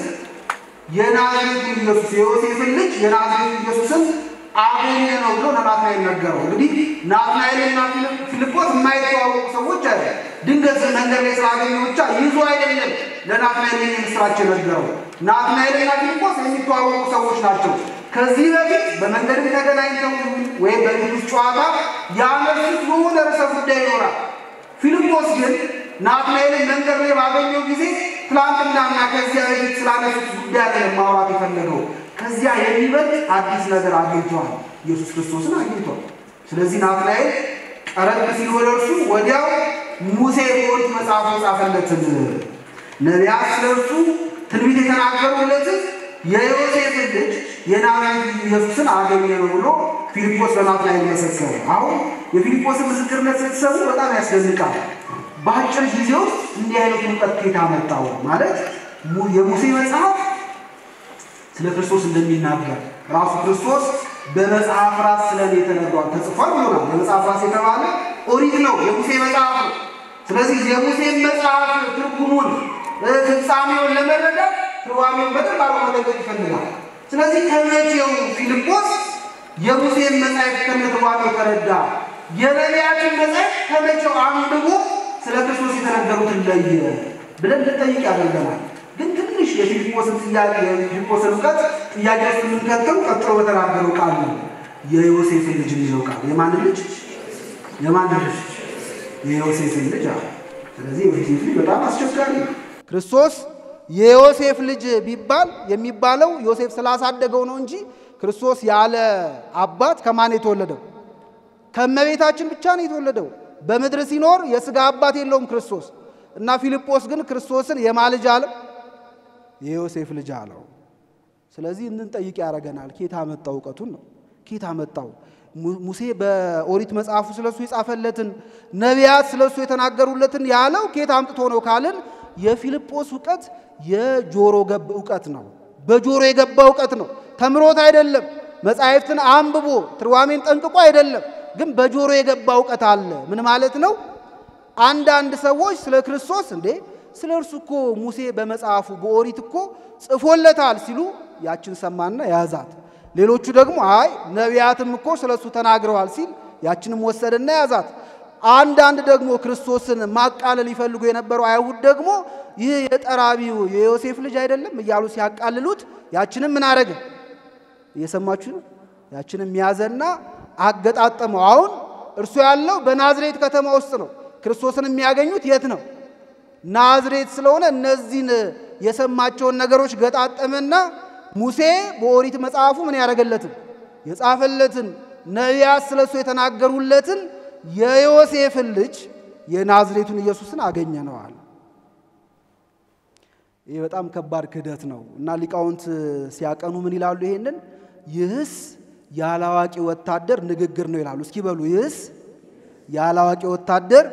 የናዝሬቱ ኢየሱስ የዮሴፍን ልጅ የናዝሬቱ ኢየሱስን አገኘ ነው ብሎ ለናትናኤል ነገረው። እንግዲህ ናትናኤልና ፊልጶስ የማይተዋወቁ ሰዎች አለ። ድንገት መንገድ ላይ ስላገኘ ብቻ ይዞ አይደለም ለናትናኤል የምስራች ነገረው። ናትናኤልና ፊልጶስ የሚተዋወቁ ሰዎች ናቸው። ከዚህ በፊት በመንገድ ተገናኝተው ወይም በቤት ውስጥ ጨዋታ ያነሱት በሆነ ርዕሰ ጉዳይ ይኖራል። ፊልጶስ ግን ናትናኤልን መንገድ ላይ ባገኘው ጊዜ ትላንትናና ከዚያ በፊት ስላነሱት ጉዳይ ላይ ማውራት የፈለገው ከዚያ የሚበልጥ አዲስ ነገር አግኝቷል። ኢየሱስ ክርስቶስን አግኝቷል። ስለዚህ ናትናኤል ቀረብ ሲል ወደ እርሱ ወዲያው ሙሴ በኦሪት መጽሐፍ የጻፈለትን ነቢያት ስለ እርሱ ትንቢት የተናገሩለትን የዮሴፍን ልጅ የናዝሬቱ ኢየሱስን አገኘ ነው ብሎ ፊልጶስ በናትናኤል መሰከረ። አሁን የፊልጶስን ምስክርነት ስትሰሙ በጣም ያስደንቃል። በአጭር ጊዜ ውስጥ እንዲህ አይነት እውቀት ከየት አመጣው? ማለት የሙሴ መጽሐፍ ስለ ክርስቶስ እንደሚናገር ራሱ ክርስቶስ በመጽሐፍ ራስ ስለ እኔ ተነግሯል ተጽፏል ብሎናል። በመጽሐፍ ራስ የተባለ ኦሪት ነው፣ የሙሴ መጽሐፍ ነው። ስለዚህ የሙሴን መጽሐፍ ትርጉሙን ፍጻሜውን ለመረዳት ትርጓሜውን በደንብ አርጎ መጠንቀቅ ይፈልጋል። ስለዚህ ከመቼው ፊልጶስ የሙሴን መጽሐፍ ከነ ትርጓሜው ተረዳ? የነቢያትን መጽሐፍ ከመቼው አንብቦ ስለ ክርስቶስ የተነገሩትን ለየ ብለን ልጠይቅ ያደርገናል። ግን ትንሽ የፊልጶስን ጥያቄ የፊልጶስን እውቀት ጥያቄ ውስጥ የምንከተው ቀጥሎ በተናገረው ቃል ነው። የዮሴፍን ልጅ የሚለው ቃል የማንን ልጅ? የማንን ልጅ? የዮሴፍን ልጅ አለ። ስለዚህ የዮሴፍ ልጅ በጣም አስቸጋሪ ነው። ክርስቶስ የዮሴፍ ልጅ ቢባል የሚባለው ዮሴፍ ስላሳደገው ነው እንጂ ክርስቶስ ያለ አባት ከማን የተወለደው? ከእመቤታችን ብቻ ነው የተወለደው። በምድር ሲኖር የሥጋ አባት የለውም ክርስቶስ እና ፊልጶስ ግን ክርስቶስን የማ ልጅ አለው? የዮሴፍ ልጅ አለው። ስለዚህ እንድንጠይቅ ያደርገናል። ኬት አመጣው? እውቀቱን ነው ኬት አመጣው? ሙሴ በኦሪት መጽሐፉ ስለሱ የጻፈለትን ነቢያት ስለሱ የተናገሩለትን ያለው ኬት አምጥቶ ነው ካልን የፊልጶስ እውቀት የጆሮ ገብ እውቀት ነው። በጆሮ የገባ እውቀት ነው። ተምሮት አይደለም። መጻሕፍትን አንብቦ ትርጓሜን ጠንቅቆ አይደለም። ግን በጆሮ የገባ እውቀት አለ። ምን ማለት ነው? አንዳንድ ሰዎች ስለ ክርስቶስ እንዴ ስለ እርሱ እኮ ሙሴ በመጽሐፉ በኦሪት እኮ ጽፎለታል ሲሉ ያችን ሰማና ያዛት። ሌሎቹ ደግሞ አይ ነቢያትም እኮ ስለ እሱ ተናግረዋል ሲል ያችንም ወሰደና ያዛት። አንዳንድ ደግሞ ክርስቶስን ማቃለል ይፈልጉ የነበሩ አይሁድ ደግሞ ይህ የጠራቢው የዮሴፍ ልጅ አይደለም እያሉ ሲያቃልሉት ያችንም ምን አረገ? እየሰማችሁ ነው። ያችንም ያዘና አገጣጠመው። አሁን እርሱ ያለው በናዝሬት ከተማ ውስጥ ነው። ክርስቶስን የሚያገኙት የት ነው? ናዝሬት ስለሆነ እነዚህን የሰማቸውን ነገሮች ገጣጠመና ሙሴ በኦሪት መጽሐፉ ምን ያደረገለትን የጻፈለትን ነቢያት ስለሱ የተናገሩለትን የዮሴፍን ልጅ የናዝሬቱን ኢየሱስን አገኘ ነው አለ። ይህ በጣም ከባድ ክህደት ነው እና ሊቃውንት ሲያቀኑ ምን ይላሉ? ይሄንን ይህስ ያላዋቂ ወታደር ንግግር ነው ይላሉ። እስኪ በሉ ይህስ ያላዋቂ ወታደር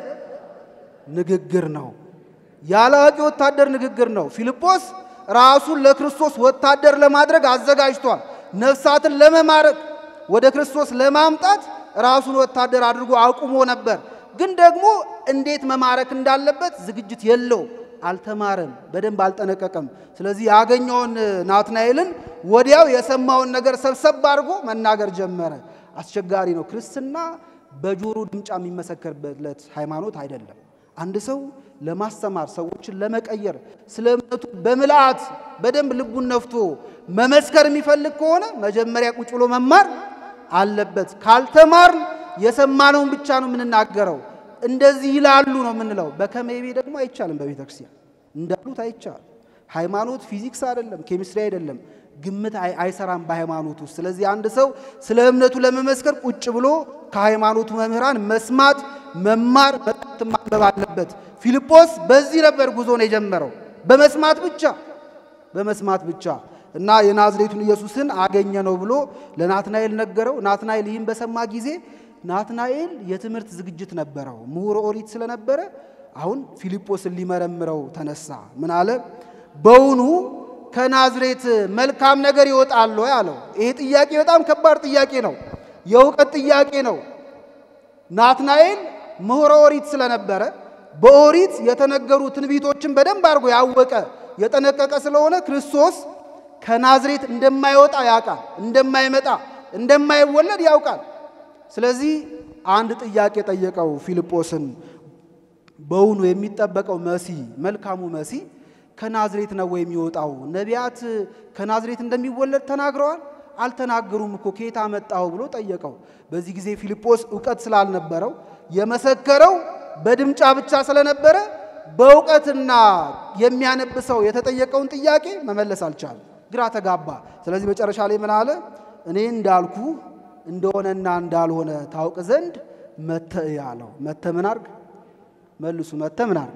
ንግግር ነው። ያላዋቂ ወታደር ንግግር ነው። ፊልጶስ ራሱን ለክርስቶስ ወታደር ለማድረግ አዘጋጅቷል። ነፍሳትን ለመማረክ ወደ ክርስቶስ ለማምጣት ራሱን ወታደር አድርጎ አቁሞ ነበር። ግን ደግሞ እንዴት መማረክ እንዳለበት ዝግጅት የለው፣ አልተማረም፣ በደንብ አልጠነቀቀም። ስለዚህ ያገኘውን ናትናኤልን ወዲያው የሰማውን ነገር ሰብሰብ አድርጎ መናገር ጀመረ። አስቸጋሪ ነው። ክርስትና በጆሮ ድምጫ የሚመሰከርበት ሃይማኖት አይደለም። አንድ ሰው ለማስተማር ሰዎችን ለመቀየር ስለ እምነቱ በምልአት በደንብ ልቡን ነፍቶ መመስከር የሚፈልግ ከሆነ መጀመሪያ ቁጭ ብሎ መማር አለበት። ካልተማር የሰማነውን ብቻ ነው የምንናገረው። እንደዚህ ይላሉ ነው የምንለው። በከመይቤ ደግሞ አይቻልም። በቤተ ክርስቲያን እንዳሉት አይቻልም። ሃይማኖት ፊዚክስ አይደለም፣ ኬሚስትሪ አይደለም። ግምት አይሰራም በሃይማኖት ውስጥ። ስለዚህ አንድ ሰው ስለ እምነቱ ለመመስከር ቁጭ ብሎ ከሃይማኖቱ መምህራን መስማት፣ መማር፣ መጣት ማንበብ አለበት። ፊልጶስ በዚህ ነበር ጉዞን የጀመረው በመስማት ብቻ በመስማት ብቻ እና የናዝሬቱን ኢየሱስን አገኘ ነው ብሎ ለናትናኤል ነገረው። ናትናኤል ይህን በሰማ ጊዜ ናትናኤል የትምህርት ዝግጅት ነበረው፣ ምሁረ ኦሪት ስለነበረ አሁን ፊልጶስን ሊመረምረው ተነሳ። ምን አለ? በውኑ ከናዝሬት መልካም ነገር ይወጣል ወይ አለው። ይሄ ጥያቄ በጣም ከባድ ጥያቄ ነው፣ የእውቀት ጥያቄ ነው። ናትናኤል ምሁረ ኦሪት ስለነበረ በኦሪት የተነገሩ ትንቢቶችን በደንብ አድርጎ ያወቀ የጠነቀቀ ስለሆነ ክርስቶስ ከናዝሬት እንደማይወጣ ያውቃል፣ እንደማይመጣ እንደማይወለድ ያውቃል። ስለዚህ አንድ ጥያቄ ጠየቀው ፊልጶስን። በውኑ የሚጠበቀው መሲ መልካሙ መሲ ከናዝሬት ነው የሚወጣው? ነቢያት ከናዝሬት እንደሚወለድ ተናግረዋል? አልተናገሩም እኮ ከየት አመጣው ብሎ ጠየቀው። በዚህ ጊዜ ፊልጶስ እውቀት ስላልነበረው የመሰከረው በድምጫ ብቻ ስለነበረ በእውቀትና የሚያነብ ሰው የተጠየቀውን ጥያቄ መመለስ አልቻለም። ግራ ተጋባ። ስለዚህ መጨረሻ ላይ ምን አለ? እኔ እንዳልኩ እንደሆነና እንዳልሆነ ታውቅ ዘንድ መተ ያለው መተ ምን አርግ መልሱ። መተ ምን አርግ?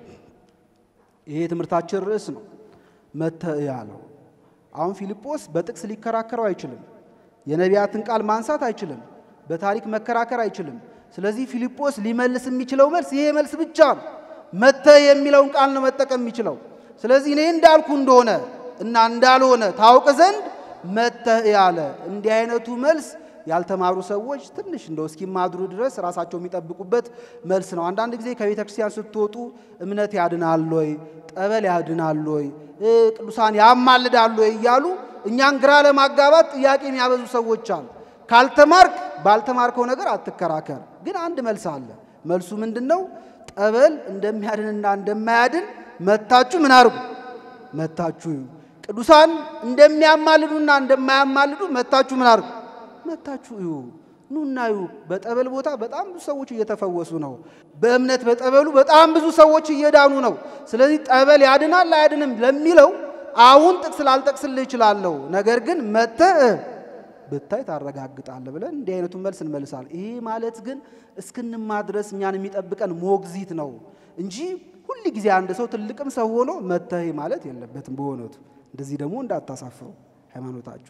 ይሄ የትምህርታችን ርዕስ ነው። መተ ያለው አሁን ፊልጶስ በጥቅስ ሊከራከረው አይችልም። የነቢያትን ቃል ማንሳት አይችልም። በታሪክ መከራከር አይችልም። ስለዚህ ፊልጶስ ሊመልስ የሚችለው መልስ ይሄ መልስ ብቻ ነው። መተ የሚለውን ቃል ነው መጠቀም የሚችለው። ስለዚህ እኔ እንዳልኩ እንደሆነ እና እንዳልሆነ ታውቅ ዘንድ መተህ ያለ እንዲህ አይነቱ መልስ ያልተማሩ ሰዎች ትንሽ እንደው እስኪማድሩ ድረስ ራሳቸው የሚጠብቁበት መልስ ነው። አንዳንድ ጊዜ ከቤተ ክርስቲያን ስትወጡ እምነት ያድናል ወይ፣ ጠበል ያድናል ወይ፣ ቅዱሳን ያማልዳሉ ወይ እያሉ እኛን ግራ ለማጋባት ጥያቄ የሚያበዙ ሰዎች አሉ። ካልተማርክ ባልተማርከው ነገር አትከራከር። ግን አንድ መልስ አለ። መልሱ ምንድን ነው? ጠበል እንደሚያድንና እንደማያድን መታችሁ ምን አርጉ? መታችሁ ቅዱሳን እንደሚያማልዱና እንደማያማልዱ መታችሁ ምን አርጉ? መታችሁ እዩ። ኑና እዩ። በጠበል ቦታ በጣም ብዙ ሰዎች እየተፈወሱ ነው። በእምነት በጠበሉ በጣም ብዙ ሰዎች እየዳኑ ነው። ስለዚህ ጠበል ያድናል አያድንም ለሚለው አሁን ጥቅስ ላልጠቅስልህ እችላለሁ። ነገር ግን መተህ ብታይ ታረጋግጣለህ ብለን እንዲህ አይነቱን መልስ እንመልሳለን። ይሄ ማለት ግን እስክንማ ድረስ እኛን የሚጠብቀን ሞግዚት ነው እንጂ ሁል ጊዜ አንድ ሰው ትልቅም ሰው ሆኖ መተህ ማለት የለበትም። በሆነቱ እንደዚህ ደግሞ እንዳታሳፍሩ ሃይማኖታችሁ።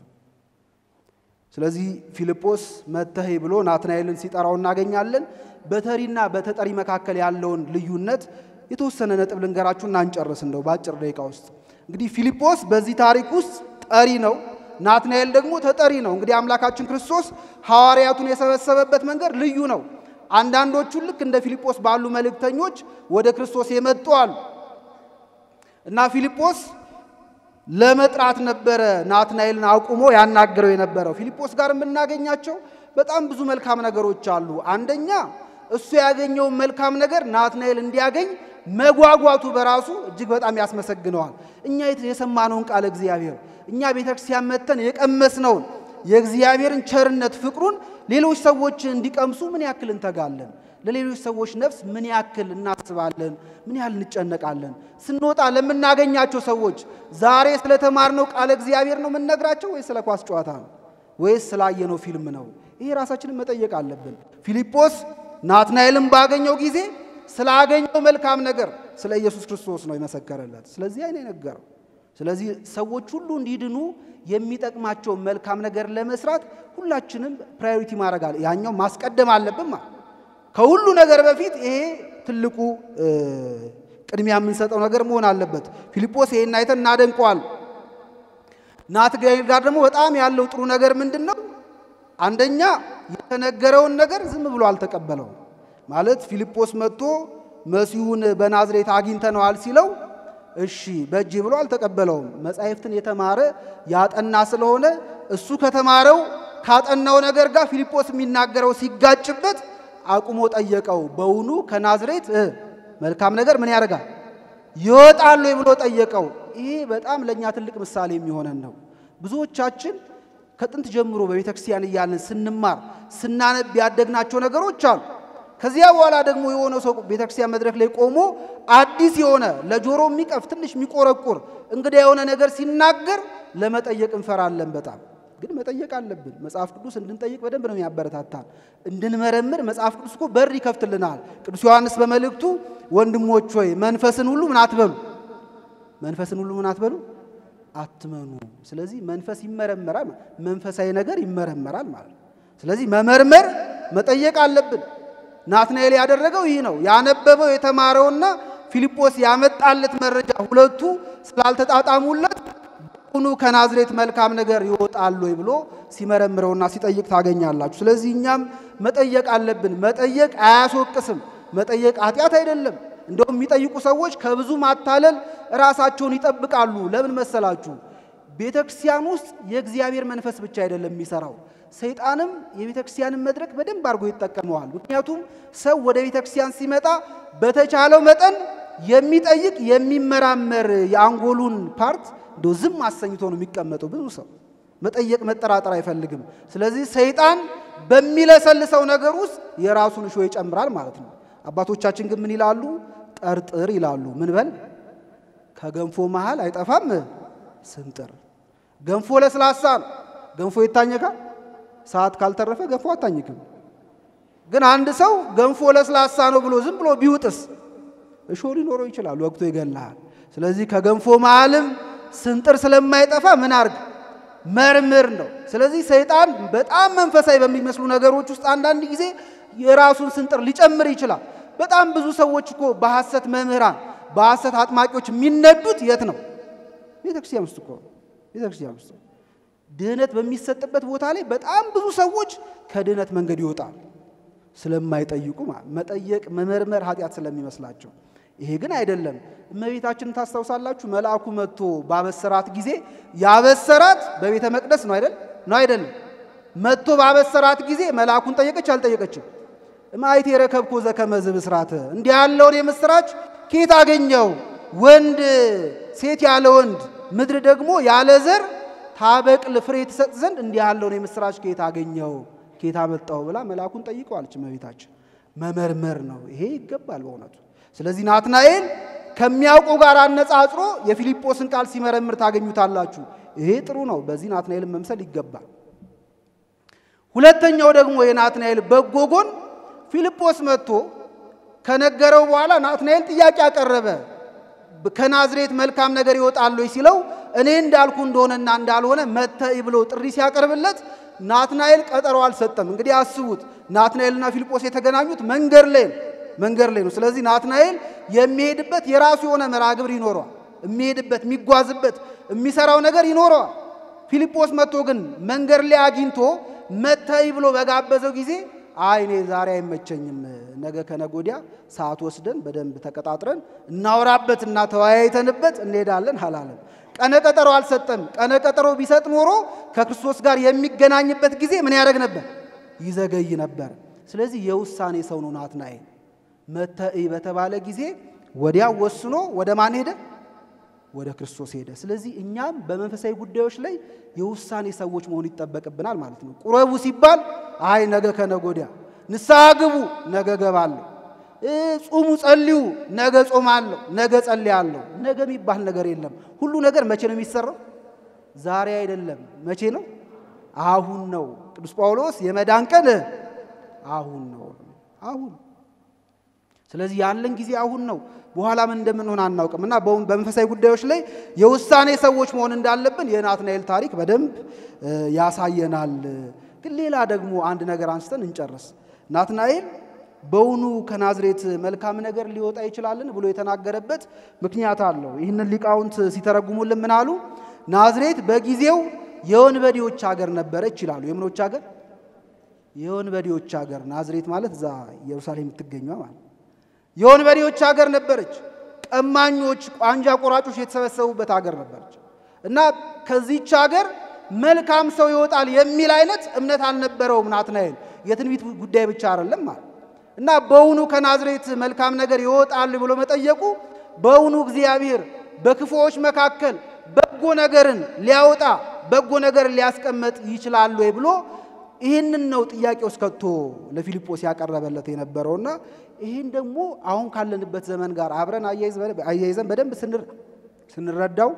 ስለዚህ ፊልጶስ መተህ ብሎ ናትናኤልን ሲጠራው እናገኛለን። በተሪና በተጠሪ መካከል ያለውን ልዩነት የተወሰነ ነጥብ ልንገራችሁና እንጨርስ እንደው በአጭር ደቂቃ ውስጥ። እንግዲህ ፊልጶስ በዚህ ታሪክ ውስጥ ጠሪ ነው። ናትናኤል ደግሞ ተጠሪ ነው። እንግዲህ አምላካችን ክርስቶስ ሐዋርያቱን የሰበሰበበት መንገድ ልዩ ነው። አንዳንዶቹን ልክ እንደ ፊልጶስ ባሉ መልእክተኞች ወደ ክርስቶስ የመጡ አሉ እና ፊልጶስ ለመጥራት ነበረ ናትናኤልን አቁሞ ያናገረው የነበረው። ፊልጶስ ጋር የምናገኛቸው በጣም ብዙ መልካም ነገሮች አሉ። አንደኛ እሱ ያገኘውን መልካም ነገር ናትናኤል እንዲያገኝ መጓጓቱ በራሱ እጅግ በጣም ያስመሰግነዋል። እኛ የሰማነውን ቃለ እግዚአብሔር እኛ ቤተ ክርስቲያን መጥተን የቀመስነውን የእግዚአብሔርን ቸርነት ፍቅሩን ሌሎች ሰዎች እንዲቀምሱ ምን ያክል እንተጋለን? ለሌሎች ሰዎች ነፍስ ምን ያክል እናስባለን? ምን ያህል እንጨነቃለን? ስንወጣ ለምናገኛቸው ሰዎች ዛሬ ስለተማርነው ቃለ እግዚአብሔር ነው የምንነግራቸው ወይስ ስለ ኳስ ጨዋታ ነው ወይስ ስላየነው ፊልም ነው? ይሄ ራሳችንን መጠየቅ አለብን። ፊልጶስ ናትናኤልን ባገኘው ጊዜ ስላገኘው መልካም ነገር ስለ ኢየሱስ ክርስቶስ ነው የመሰከረለት። ስለዚህ አይነ ነገረው። ስለዚህ ሰዎች ሁሉ እንዲድኑ የሚጠቅማቸውን መልካም ነገር ለመስራት ሁላችንም ፕራዮሪቲ ማድረግ አለ ያኛው ማስቀደም አለብን ማለት ከሁሉ ነገር በፊት ይሄ ትልቁ ቅድሚያ የምንሰጠው ነገር መሆን አለበት። ፊልጶስ ይሄን አይተን እናደንቀዋል። ናትናኤል ጋር ደግሞ በጣም ያለው ጥሩ ነገር ምንድን ነው? አንደኛ የተነገረውን ነገር ዝም ብሎ አልተቀበለውም። ማለት ፊልጶስ መጥቶ መሲሁን በናዝሬት አግኝተነዋል ሲለው እሺ በእጄ ብሎ አልተቀበለውም። መጻሕፍትን የተማረ ያጠና ስለሆነ እሱ ከተማረው ካጠናው ነገር ጋር ፊልጶስ የሚናገረው ሲጋጭበት አቁሞ ጠየቀው። በውኑ ከናዝሬት መልካም ነገር ምን ያደርጋል ይወጣል ወይ ብሎ ጠየቀው። ይሄ በጣም ለእኛ ትልቅ ምሳሌ የሚሆነን ነው። ብዙዎቻችን ከጥንት ጀምሮ በቤተ ክርስቲያን እያለን ስንማር ስናነብ ያደግናቸው ነገሮች አሉ። ከዚያ በኋላ ደግሞ የሆነ ሰው ቤተ ክርስቲያን መድረክ ላይ ቆሞ አዲስ የሆነ ለጆሮ የሚቀፍ ትንሽ የሚቆረቁር እንግዳ የሆነ ነገር ሲናገር ለመጠየቅ እንፈራለን በጣም ግን መጠየቅ አለብን። መጽሐፍ ቅዱስ እንድንጠይቅ በደንብ ነው የሚያበረታታን። እንድንመረምር መጽሐፍ ቅዱስ እኮ በር ይከፍትልናል። ቅዱስ ዮሐንስ በመልእክቱ ወንድሞች ሆይ መንፈስን ሁሉ ምን አትበሉ፣ መንፈስን ሁሉ ምን አትበሉ አትመኑ። ስለዚህ መንፈስ ይመረመራል፣ መንፈሳዊ ነገር ይመረመራል ማለት ነው። ስለዚህ መመርመር መጠየቅ አለብን። ናትናኤል ያደረገው ይህ ነው። ያነበበው የተማረውና ፊልጶስ ያመጣለት መረጃ ሁለቱ ስላልተጣጣሙለት ሁኑ ከናዝሬት መልካም ነገር ይወጣል ወይ ብሎ ሲመረምረውና ሲጠይቅ ታገኛላችሁ። ስለዚህ እኛም መጠየቅ አለብን። መጠየቅ አያስወቅስም። መጠየቅ ኃጢአት አይደለም። እንደውም የሚጠይቁ ሰዎች ከብዙ ማታለል ራሳቸውን ይጠብቃሉ። ለምን መሰላችሁ? ቤተ ክርስቲያን ውስጥ የእግዚአብሔር መንፈስ ብቻ አይደለም የሚሰራው፣ ሰይጣንም የቤተ ክርስቲያንን መድረክ በደንብ አድርጎ ይጠቀመዋል። ምክንያቱም ሰው ወደ ቤተ ክርስቲያን ሲመጣ በተቻለው መጠን የሚጠይቅ የሚመራመር የአንጎሉን ፓርት እንደው ዝም አሰኝቶ ነው የሚቀመጠው። ብዙ ሰው መጠየቅ መጠራጠር አይፈልግም። ስለዚህ ሰይጣን በሚለሰልሰው ነገር ውስጥ የራሱን እሾህ ይጨምራል ማለት ነው። አባቶቻችን ግን ምን ይላሉ? ጠርጥር ይላሉ። ምን በል ከገንፎ መሃል አይጠፋም ስንጥር። ገንፎ ለስላሳ ነው። ገንፎ ይታኘካል። ሰዓት ካልተረፈ ገንፎ አታኝክም። ግን አንድ ሰው ገንፎ ለስላሳ ነው ብሎ ዝም ብሎ ቢውጥስ እሾህ ሊኖረው ይችላል፣ ወቅቶ ይገላሃል። ስለዚህ ከገንፎ መሃልም ስንጥር ስለማይጠፋ ምን አርግ መርምር ነው። ስለዚህ ሰይጣን በጣም መንፈሳዊ በሚመስሉ ነገሮች ውስጥ አንዳንድ ጊዜ የራሱን ስንጥር ሊጨምር ይችላል። በጣም ብዙ ሰዎች እኮ በሐሰት መምህራን፣ በሐሰት አጥማቂዎች የሚነዱት የት ነው? ቤተ ክርስቲያን ውስጥ እኮ ቤተ ክርስቲያን ውስጥ ድህነት በሚሰጥበት ቦታ ላይ በጣም ብዙ ሰዎች ከድህነት መንገድ ይወጣል ስለማይጠይቁ መጠየቅ መመርመር ኃጢአት ስለሚመስላቸው ይሄ ግን አይደለም። እመቤታችንን ታስታውሳላችሁ? መልአኩ መጥቶ ባበሰራት ጊዜ ያበሰራት በቤተ መቅደስ ነው አይደል? ነው አይደለም? መጥቶ ባበሰራት ጊዜ መልአኩን ጠየቀች አልጠየቀችም? እማይት የረከብኮ ዘከመዝ ብስራተ እንዲህ ያለውን የምስራች ኬት አገኘው? ወንድ ሴት ያለ ወንድ ምድር ደግሞ ያለ ዘር ታበቅል ፍሬ ትሰጥ ዘንድ እንዲህ ያለውን የምስራች ኬት አገኘው? ኬት አመጣው? ብላ መልአኩን ጠይቀዋለች እመቤታችን። መመርመር ነው ይሄ ይገባል በእውነቱ። ስለዚህ ናትናኤል ከሚያውቀው ጋር አነጻጽሮ የፊልጶስን ቃል ሲመረምር ታገኙታላችሁ። ይሄ ጥሩ ነው። በዚህ ናትናኤልን መምሰል ይገባል። ሁለተኛው ደግሞ የናትናኤል በጎ ጎን ፊልጶስ መጥቶ ከነገረው በኋላ ናትናኤል ጥያቄ አቀረበ። ከናዝሬት መልካም ነገር ይወጣል ወይ ሲለው እኔ እንዳልኩ እንደሆነና እንዳልሆነ መተይ ብሎ ጥሪ ሲያቀርብለት ናትናኤል ቀጠሮ አልሰጠም። እንግዲህ አስቡት፣ ናትናኤልና ፊልጶስ የተገናኙት መንገድ ላይ ነው መንገድ ላይ ነው። ስለዚህ ናትናኤል የሚሄድበት የራሱ የሆነ መርሃ ግብር ይኖረዋል። የሚሄድበት የሚጓዝበት የሚሰራው ነገር ይኖረዋል። ፊልጶስ መጥቶ ግን መንገድ ላይ አግኝቶ መተይ ብሎ በጋበዘው ጊዜ አይ እኔ ዛሬ አይመቸኝም፣ ነገ ከነገ ወዲያ ሰዓት ወስደን በደንብ ተቀጣጥረን እናወራበት እና ተወያይተንበት እንሄዳለን አላለም። ቀነ ቀጠሮ አልሰጠም። ቀነ ቀጠሮ ቢሰጥ ኖሮ ከክርስቶስ ጋር የሚገናኝበት ጊዜ ምን ያደርግ ነበር? ይዘገይ ነበር። ስለዚህ የውሳኔ ሰው ነው ናትናኤል። መተኢ በተባለ ጊዜ ወዲያው ወስኖ ወደ ማን ሄደ? ወደ ክርስቶስ ሄደ። ስለዚህ እኛም በመንፈሳዊ ጉዳዮች ላይ የውሳኔ ሰዎች መሆን ይጠበቅብናል ማለት ነው። ቁረቡ ሲባል አይ ነገ ከነገ ወዲያ፣ ንስሐ ግቡ ነገ ገባለሁ፣ ጹሙ ጸልዩ ነገ ጾማለሁ፣ ነገ ጸልያለሁ። ነገ የሚባል ነገር የለም። ሁሉ ነገር መቼ ነው የሚሰራው? ዛሬ አይደለም። መቼ ነው? አሁን ነው። ቅዱስ ጳውሎስ የመዳን ቀን አሁን ነው። አሁን ስለዚህ ያለን ጊዜ አሁን ነው። በኋላ ምን እንደምንሆን አናውቅም እና በመንፈሳዊ ጉዳዮች ላይ የውሳኔ ሰዎች መሆን እንዳለብን የናትናኤል ታሪክ በደንብ ያሳየናል። ግን ሌላ ደግሞ አንድ ነገር አንስተን እንጨርስ። ናትናኤል በውኑ ከናዝሬት መልካም ነገር ሊወጣ ይችላልን ብሎ የተናገረበት ምክንያት አለው። ይህንን ሊቃውንት ሲተረጉሙልን ምን አሉ? ናዝሬት በጊዜው የወንበዴዎች ሀገር ነበረች ይላሉ። የምኖች ሀገር? የወንበዴዎች ሀገር። ናዝሬት ማለት እዛ ኢየሩሳሌም የምትገኘ ማለት የወንበዴዎች ሀገር ነበረች። ቀማኞች፣ ቋንጃ ቆራጮች የተሰበሰቡበት ሀገር ነበረች እና ከዚች ሀገር መልካም ሰው ይወጣል የሚል አይነት እምነት አልነበረውም ናትናኤል። የትንቢት ጉዳይ ብቻ አይደለም ማለት እና በውኑ ከናዝሬት መልካም ነገር ይወጣል ብሎ መጠየቁ በውኑ እግዚአብሔር በክፉዎች መካከል በጎ ነገርን ሊያወጣ በጎ ነገርን ሊያስቀመጥ ይችላል ወይ ብሎ ይህንን ነው ጥያቄ ውስጥ ከቶ ለፊልጶስ ያቀረበለት የነበረውና ይህን ደግሞ አሁን ካለንበት ዘመን ጋር አብረን አያይዘን በደንብ ስንረዳው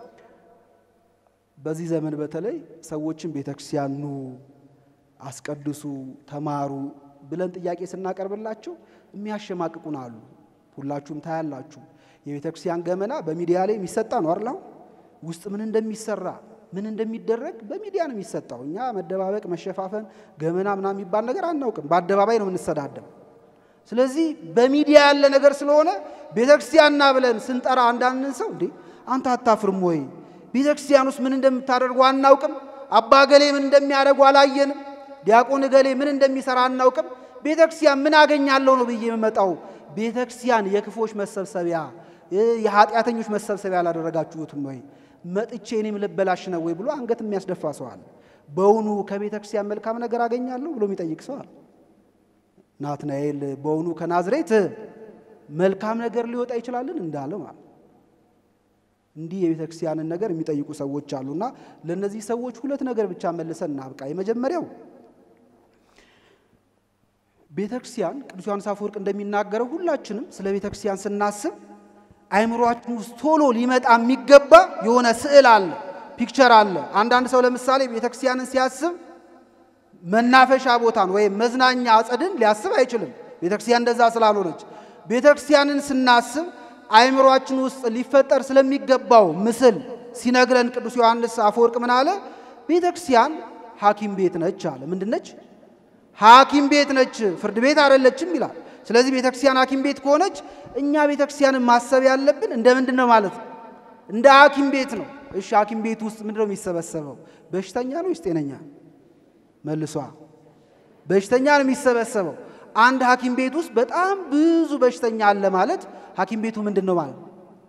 በዚህ ዘመን በተለይ ሰዎችን ቤተክርስቲያን ኑ፣ አስቀድሱ፣ ተማሩ ብለን ጥያቄ ስናቀርብላቸው የሚያሸማቅቁን አሉ። ሁላችሁም ታያላችሁ። የቤተክርስቲያን ገመና በሚዲያ ላይ የሚሰጣ ነው አይደል? ውስጥ ምን እንደሚሰራ ምን እንደሚደረግ በሚዲያ ነው የሚሰጠው። እኛ መደባበቅ፣ መሸፋፈን፣ ገመና ምናምን የሚባል ነገር አናውቅም። በአደባባይ ነው የምንሰዳደም። ስለዚህ በሚዲያ ያለ ነገር ስለሆነ ቤተክርስቲያንና ብለን ስንጠራ አንዳንድን ሰው እንዴ አንተ አታፍርም ወይ? ቤተክርስቲያን ውስጥ ምን እንደምታደርጉ አናውቅም። አባ ገሌ ምን እንደሚያደርጉ አላየንም። ዲያቆን ገሌ ምን እንደሚሰራ አናውቅም። ቤተክርስቲያን ምን አገኛለሁ ነው ብዬ የምመጣው? ቤተክርስቲያን የክፎች መሰብሰቢያ የኃጢአተኞች መሰብሰቢያ አላደረጋችሁትም ወይ? መጥቼ እኔም ልበላሽ ነው ወይ ብሎ አንገት የሚያስደፋ ሰው አለ። በውኑ ከቤተ ክርስቲያን መልካም ነገር አገኛለሁ ብሎ የሚጠይቅ ሰው አለ። ናትናኤል በውኑ ከናዝሬት መልካም ነገር ሊወጣ ይችላልን እንዳለው ማለት እንዲህ የቤተ ክርስቲያንን ነገር የሚጠይቁ ሰዎች አሉና ለእነዚህ ሰዎች ሁለት ነገር ብቻ መልሰን እናብቃ። የመጀመሪያው ቤተ ክርስቲያን ቅዱስ ዮሐንስ አፈወርቅ እንደሚናገረው ሁላችንም ስለ ቤተ ክርስቲያን ስናስብ አይምሯችን ውስጥ ቶሎ ሊመጣ የሚገባ የሆነ ስዕል አለ፣ ፒክቸር አለ። አንዳንድ ሰው ለምሳሌ ቤተክርስቲያንን ሲያስብ መናፈሻ ቦታን ወይም መዝናኛ አጸድን ሊያስብ አይችልም። ቤተክርስቲያን እንደዛ ስላልሆነች፣ ቤተክርስቲያንን ስናስብ አይምሯችን ውስጥ ሊፈጠር ስለሚገባው ምስል ሲነግረን ቅዱስ ዮሐንስ አፈወርቅ ምን አለ? ቤተክርስቲያን ሐኪም ቤት ነች አለ። ምንድን ነች? ሐኪም ቤት ነች፣ ፍርድ ቤት አይደለችም ይላል። ስለዚህ ቤተክርስቲያን ሐኪም ቤት ከሆነች እኛ ቤተክርስቲያንን ማሰብ ያለብን እንደ ምንድን ነው ማለት ነው? እንደ ሐኪም ቤት ነው። እሺ ሐኪም ቤት ውስጥ ምንድን ነው የሚሰበሰበው? በሽተኛ ነው ወይስ ጤነኛ? መልሷ በሽተኛ ነው የሚሰበሰበው። አንድ ሐኪም ቤት ውስጥ በጣም ብዙ በሽተኛ አለ ማለት ሐኪም ቤቱ ምንድን ነው ማለት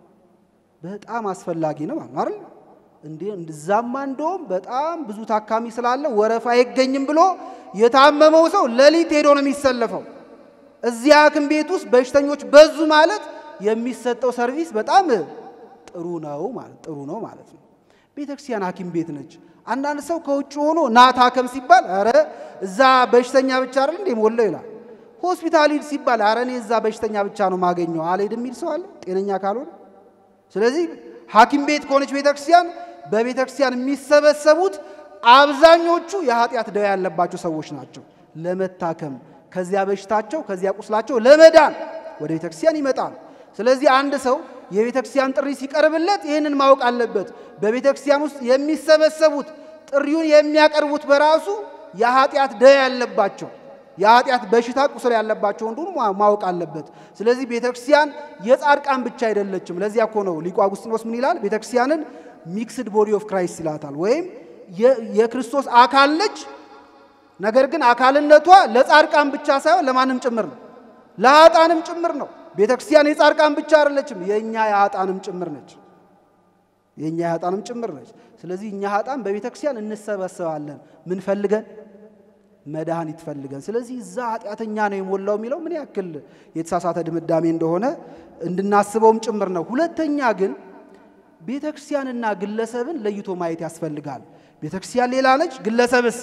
በጣም አስፈላጊ ነው ማለት አይደል? እንዴ እንደዛማ እንደውም በጣም ብዙ ታካሚ ስላለ ወረፋ አይገኝም ብሎ የታመመው ሰው ሌሊት ሄዶ ነው የሚሰለፈው። እዚያ ሐኪም ቤት ውስጥ በሽተኞች በዙ ማለት የሚሰጠው ሰርቪስ በጣም ጥሩ ነው ማለት ጥሩ ነው ማለት ነው። ቤተክርስቲያን ሐኪም ቤት ነች። አንዳንድ ሰው ከውጭ ሆኖ ና ታከም ሲባል ኧረ እዛ በሽተኛ ብቻ አይደል እንዴ ሞላው ይላል። ሆስፒታል ሂድ ሲባል ኧረ እኔ እዛ በሽተኛ ብቻ ነው ማገኘው አልሄድም የሚል ሰው አለ ጤነኛ ካልሆነ። ስለዚህ ሐኪም ቤት ከሆነች ቤተክርስቲያን በቤተክርስቲያን የሚሰበሰቡት አብዛኞቹ የኃጢአት ደዌ ያለባቸው ሰዎች ናቸው ለመታከም ከዚያ በሽታቸው ከዚያ ቁስላቸው ለመዳን ወደ ቤተ ክርስቲያን ይመጣል። ስለዚህ አንድ ሰው የቤተ ክርስቲያን ጥሪ ሲቀርብለት ይህንን ማወቅ አለበት። በቤተ ክርስቲያን ውስጥ የሚሰበሰቡት ጥሪውን የሚያቀርቡት በራሱ የኃጢአት ደዌ ያለባቸው የኃጢአት በሽታ ቁስል ያለባቸው እንደሆኑ ማወቅ አለበት። ስለዚህ ቤተ ክርስቲያን የጻድቃን ብቻ አይደለችም። ለዚያ እኮ ነው ሊቁ አጉስጢኖስ ምን ይላል? ቤተ ክርስቲያንን ሚክስድ ቦዲ ኦፍ ክራይስት ይላታል። ወይም የክርስቶስ አካል ነች ነገር ግን አካልነቷ ለጻድቃን ብቻ ሳይሆን ለማንም ጭምር ነው፣ ለኃጣንም ጭምር ነው። ቤተ ክርስቲያን የጻድቃን ብቻ አይደለችም፣ የእኛ የኃጣንም ጭምር ነች። የእኛ የኃጣንም ጭምር ነች። ስለዚህ እኛ ኃጣን በቤተ ክርስቲያን እንሰበሰባለን። ምን ፈልገን? መድኃኒት ፈልገን። ስለዚህ እዛ ኃጢአተኛ ነው የሞላው የሚለው ምን ያክል የተሳሳተ ድምዳሜ እንደሆነ እንድናስበውም ጭምር ነው። ሁለተኛ ግን ቤተ ክርስቲያንና ግለሰብን ለይቶ ማየት ያስፈልጋል። ቤተ ክርስቲያን ሌላ ነች፣ ግለሰብስ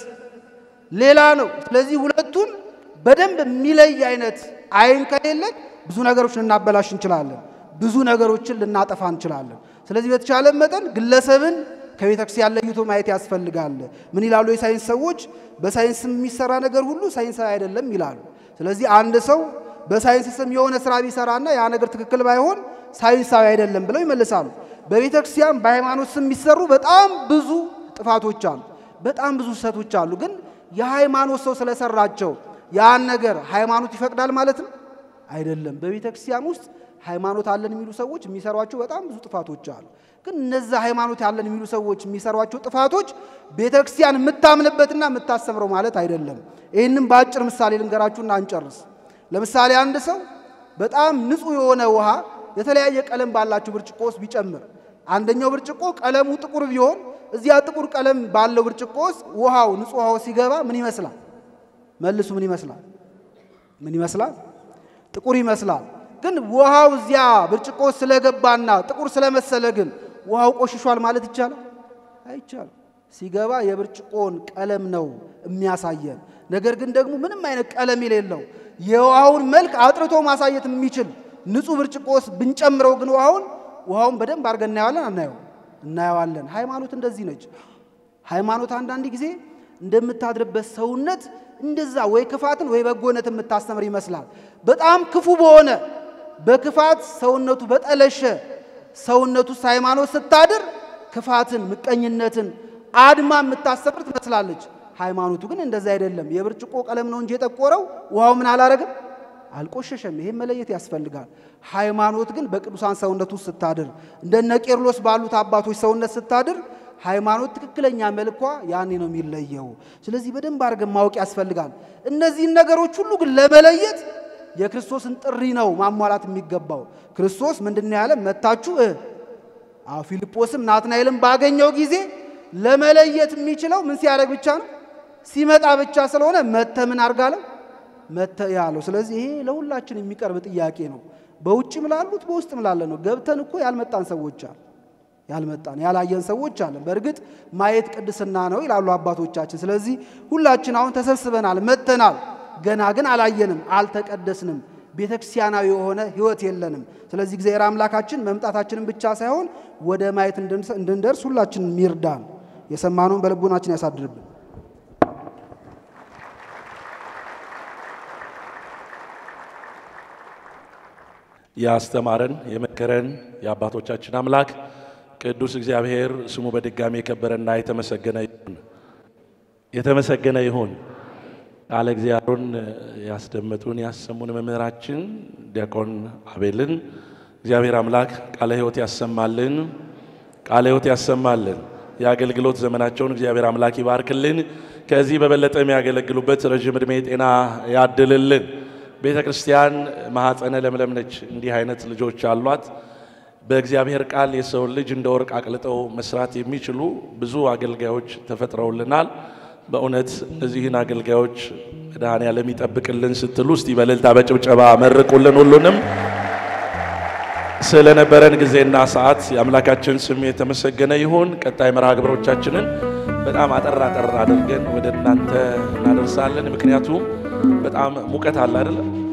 ሌላ ነው። ስለዚህ ሁለቱን በደንብ የሚለይ አይነት አይን ከሌለን ብዙ ነገሮች ልናበላሽ እንችላለን፣ ብዙ ነገሮችን ልናጠፋ እንችላለን። ስለዚህ በተቻለ መጠን ግለሰብን ከቤተ ክርስቲያን ለይቶ ማየት ያስፈልጋል። ምን ይላሉ የሳይንስ ሰዎች? በሳይንስ የሚሰራ ነገር ሁሉ ሳይንሳዊ አይደለም ይላሉ። ስለዚህ አንድ ሰው በሳይንስ ስም የሆነ ስራ ቢሰራና ያ ነገር ትክክል ባይሆን ሳይንሳዊ አይደለም ብለው ይመልሳሉ። በቤተ ክርስቲያን በሃይማኖት ስም የሚሰሩ በጣም ብዙ ጥፋቶች አሉ፣ በጣም ብዙ ስህተቶች አሉ። ግን የሃይማኖት ሰው ስለሰራቸው ያን ነገር ሃይማኖት ይፈቅዳል ማለት ነው አይደለም። በቤተ ክርስቲያን ውስጥ ሃይማኖት አለን የሚሉ ሰዎች የሚሰሯቸው በጣም ብዙ ጥፋቶች አሉ። ግን እነዛ ሃይማኖት ያለን የሚሉ ሰዎች የሚሰሯቸው ጥፋቶች ቤተ ክርስቲያን የምታምንበትና የምታስተምረው ማለት አይደለም። ይህንም በአጭር ምሳሌ ልንገራችሁና አንጨርስ። ለምሳሌ አንድ ሰው በጣም ንጹሕ የሆነ ውሃ የተለያየ ቀለም ባላቸው ብርጭቆ ውስጥ ቢጨምር አንደኛው ብርጭቆ ቀለሙ ጥቁር ቢሆን እዚያ ጥቁር ቀለም ባለው ብርጭቆ ውስጥ ውሃው ንጹሕ ውሃው ሲገባ ምን ይመስላል? መልሱ ምን ይመስላል? ምን ይመስላል? ጥቁር ይመስላል። ግን ውሃው እዚያ ብርጭቆ ስለገባና ጥቁር ስለመሰለ ግን ውሃው ቆሽሿል ማለት ይቻላል? አይቻልም። ሲገባ የብርጭቆን ቀለም ነው የሚያሳየን። ነገር ግን ደግሞ ምንም አይነት ቀለም የሌለው የውሃውን መልክ አጥርቶ ማሳየት የሚችል ንጹሕ ብርጭቆ ውስጥ ብንጨምረው ግን ውሃውን ውሃውን በደንብ አድርገን እናየዋለን አናየው? እናየዋለን። ሃይማኖት እንደዚህ ነች። ሃይማኖት አንዳንድ ጊዜ እንደምታድርበት ሰውነት እንደዛ ወይ ክፋትን ወይ በጎነት የምታስተምር ይመስላል። በጣም ክፉ በሆነ በክፋት ሰውነቱ በጠለሸ ሰውነቱ ውስጥ ሃይማኖት ስታድር ክፋትን፣ ምቀኝነትን አድማ የምታስተምር ትመስላለች። ሃይማኖቱ ግን እንደዛ አይደለም። የብርጭቆ ቀለም ነው እንጂ የጠቆረው ውሃው ምን አላረግም አልቆሸሸም። ይሄን መለየት ያስፈልጋል። ሃይማኖት ግን በቅዱሳን ሰውነት ውስጥ ስታድር እንደነ ቄርሎስ ባሉት አባቶች ሰውነት ስታድር ሃይማኖት ትክክለኛ መልኳ ያኔ ነው የሚለየው። ስለዚህ በደንብ አድርገን ማወቅ ያስፈልጋል። እነዚህን ነገሮች ሁሉ ግን ለመለየት የክርስቶስን ጥሪ ነው ማሟላት የሚገባው። ክርስቶስ ምንድን ነው ያለ? መታችሁ አዎ ፊልጶስም ናትናኤልም ባገኘው ጊዜ ለመለየት የሚችለው ምን ሲያደርግ ብቻ ነው? ሲመጣ ብቻ ስለሆነ መተ ምን አርጋለው መተ ያለው። ስለዚህ ይሄ ለሁላችን የሚቀርብ ጥያቄ ነው። በውጭም ላሉት በውስጥም ላለ ነው። ገብተን እኮ ያልመጣን ሰዎች አለ ያልመጣን ያላየን ሰዎች አለን። በእርግጥ ማየት ቅድስና ነው ይላሉ አባቶቻችን። ስለዚህ ሁላችን አሁን ተሰብስበናል፣ መጥተናል። ገና ግን አላየንም፣ አልተቀደስንም። ቤተ ክርስቲያናዊ የሆነ ሕይወት የለንም። ስለዚህ እግዚአብሔር አምላካችን መምጣታችንን ብቻ ሳይሆን ወደ ማየት እንድንደርስ ሁላችን ይርዳን። የሰማነውን በልቦናችን ያሳድርብን። ያስተማረን የመከረን የአባቶቻችን አምላክ ቅዱስ እግዚአብሔር ስሙ በድጋሚ የከበረና የተመሰገነ ይሁን። የተመሰገነ ይሁን። ቃለ እግዚአብሔሩን ያስደመጡን ያሰሙን መምህራችን ዲያቆን አቤልን እግዚአብሔር አምላክ ቃለ ሕይወት ያሰማልን፣ ቃለ ሕይወት ያሰማልን። የአገልግሎት ዘመናቸውን እግዚአብሔር አምላክ ይባርክልን። ከዚህ በበለጠ የሚያገለግሉበት ረዥም ዕድሜ ጤና ያድልልን። ቤተ ክርስቲያን ማኅፀነ ለምለም ነች። እንዲህ አይነት ልጆች አሏት። በእግዚአብሔር ቃል የሰውን ልጅ እንደ ወርቅ አቅልጠው መስራት የሚችሉ ብዙ አገልጋዮች ተፈጥረውልናል። በእውነት እነዚህን አገልጋዮች መድኃኔዓለም ይጠብቅልን ስትሉ እስቲ በእልልታ በጭብጨባ መርቁልን። ሁሉንም ስለነበረን ጊዜና ሰዓት የአምላካችን ስም የተመሰገነ ይሁን። ቀጣይ መርሃ ግብሮቻችንን በጣም አጠር አጠር አድርገን ወደ እናንተ እናደርሳለን። ምክንያቱም በጣም ሙቀት አለ አይደለም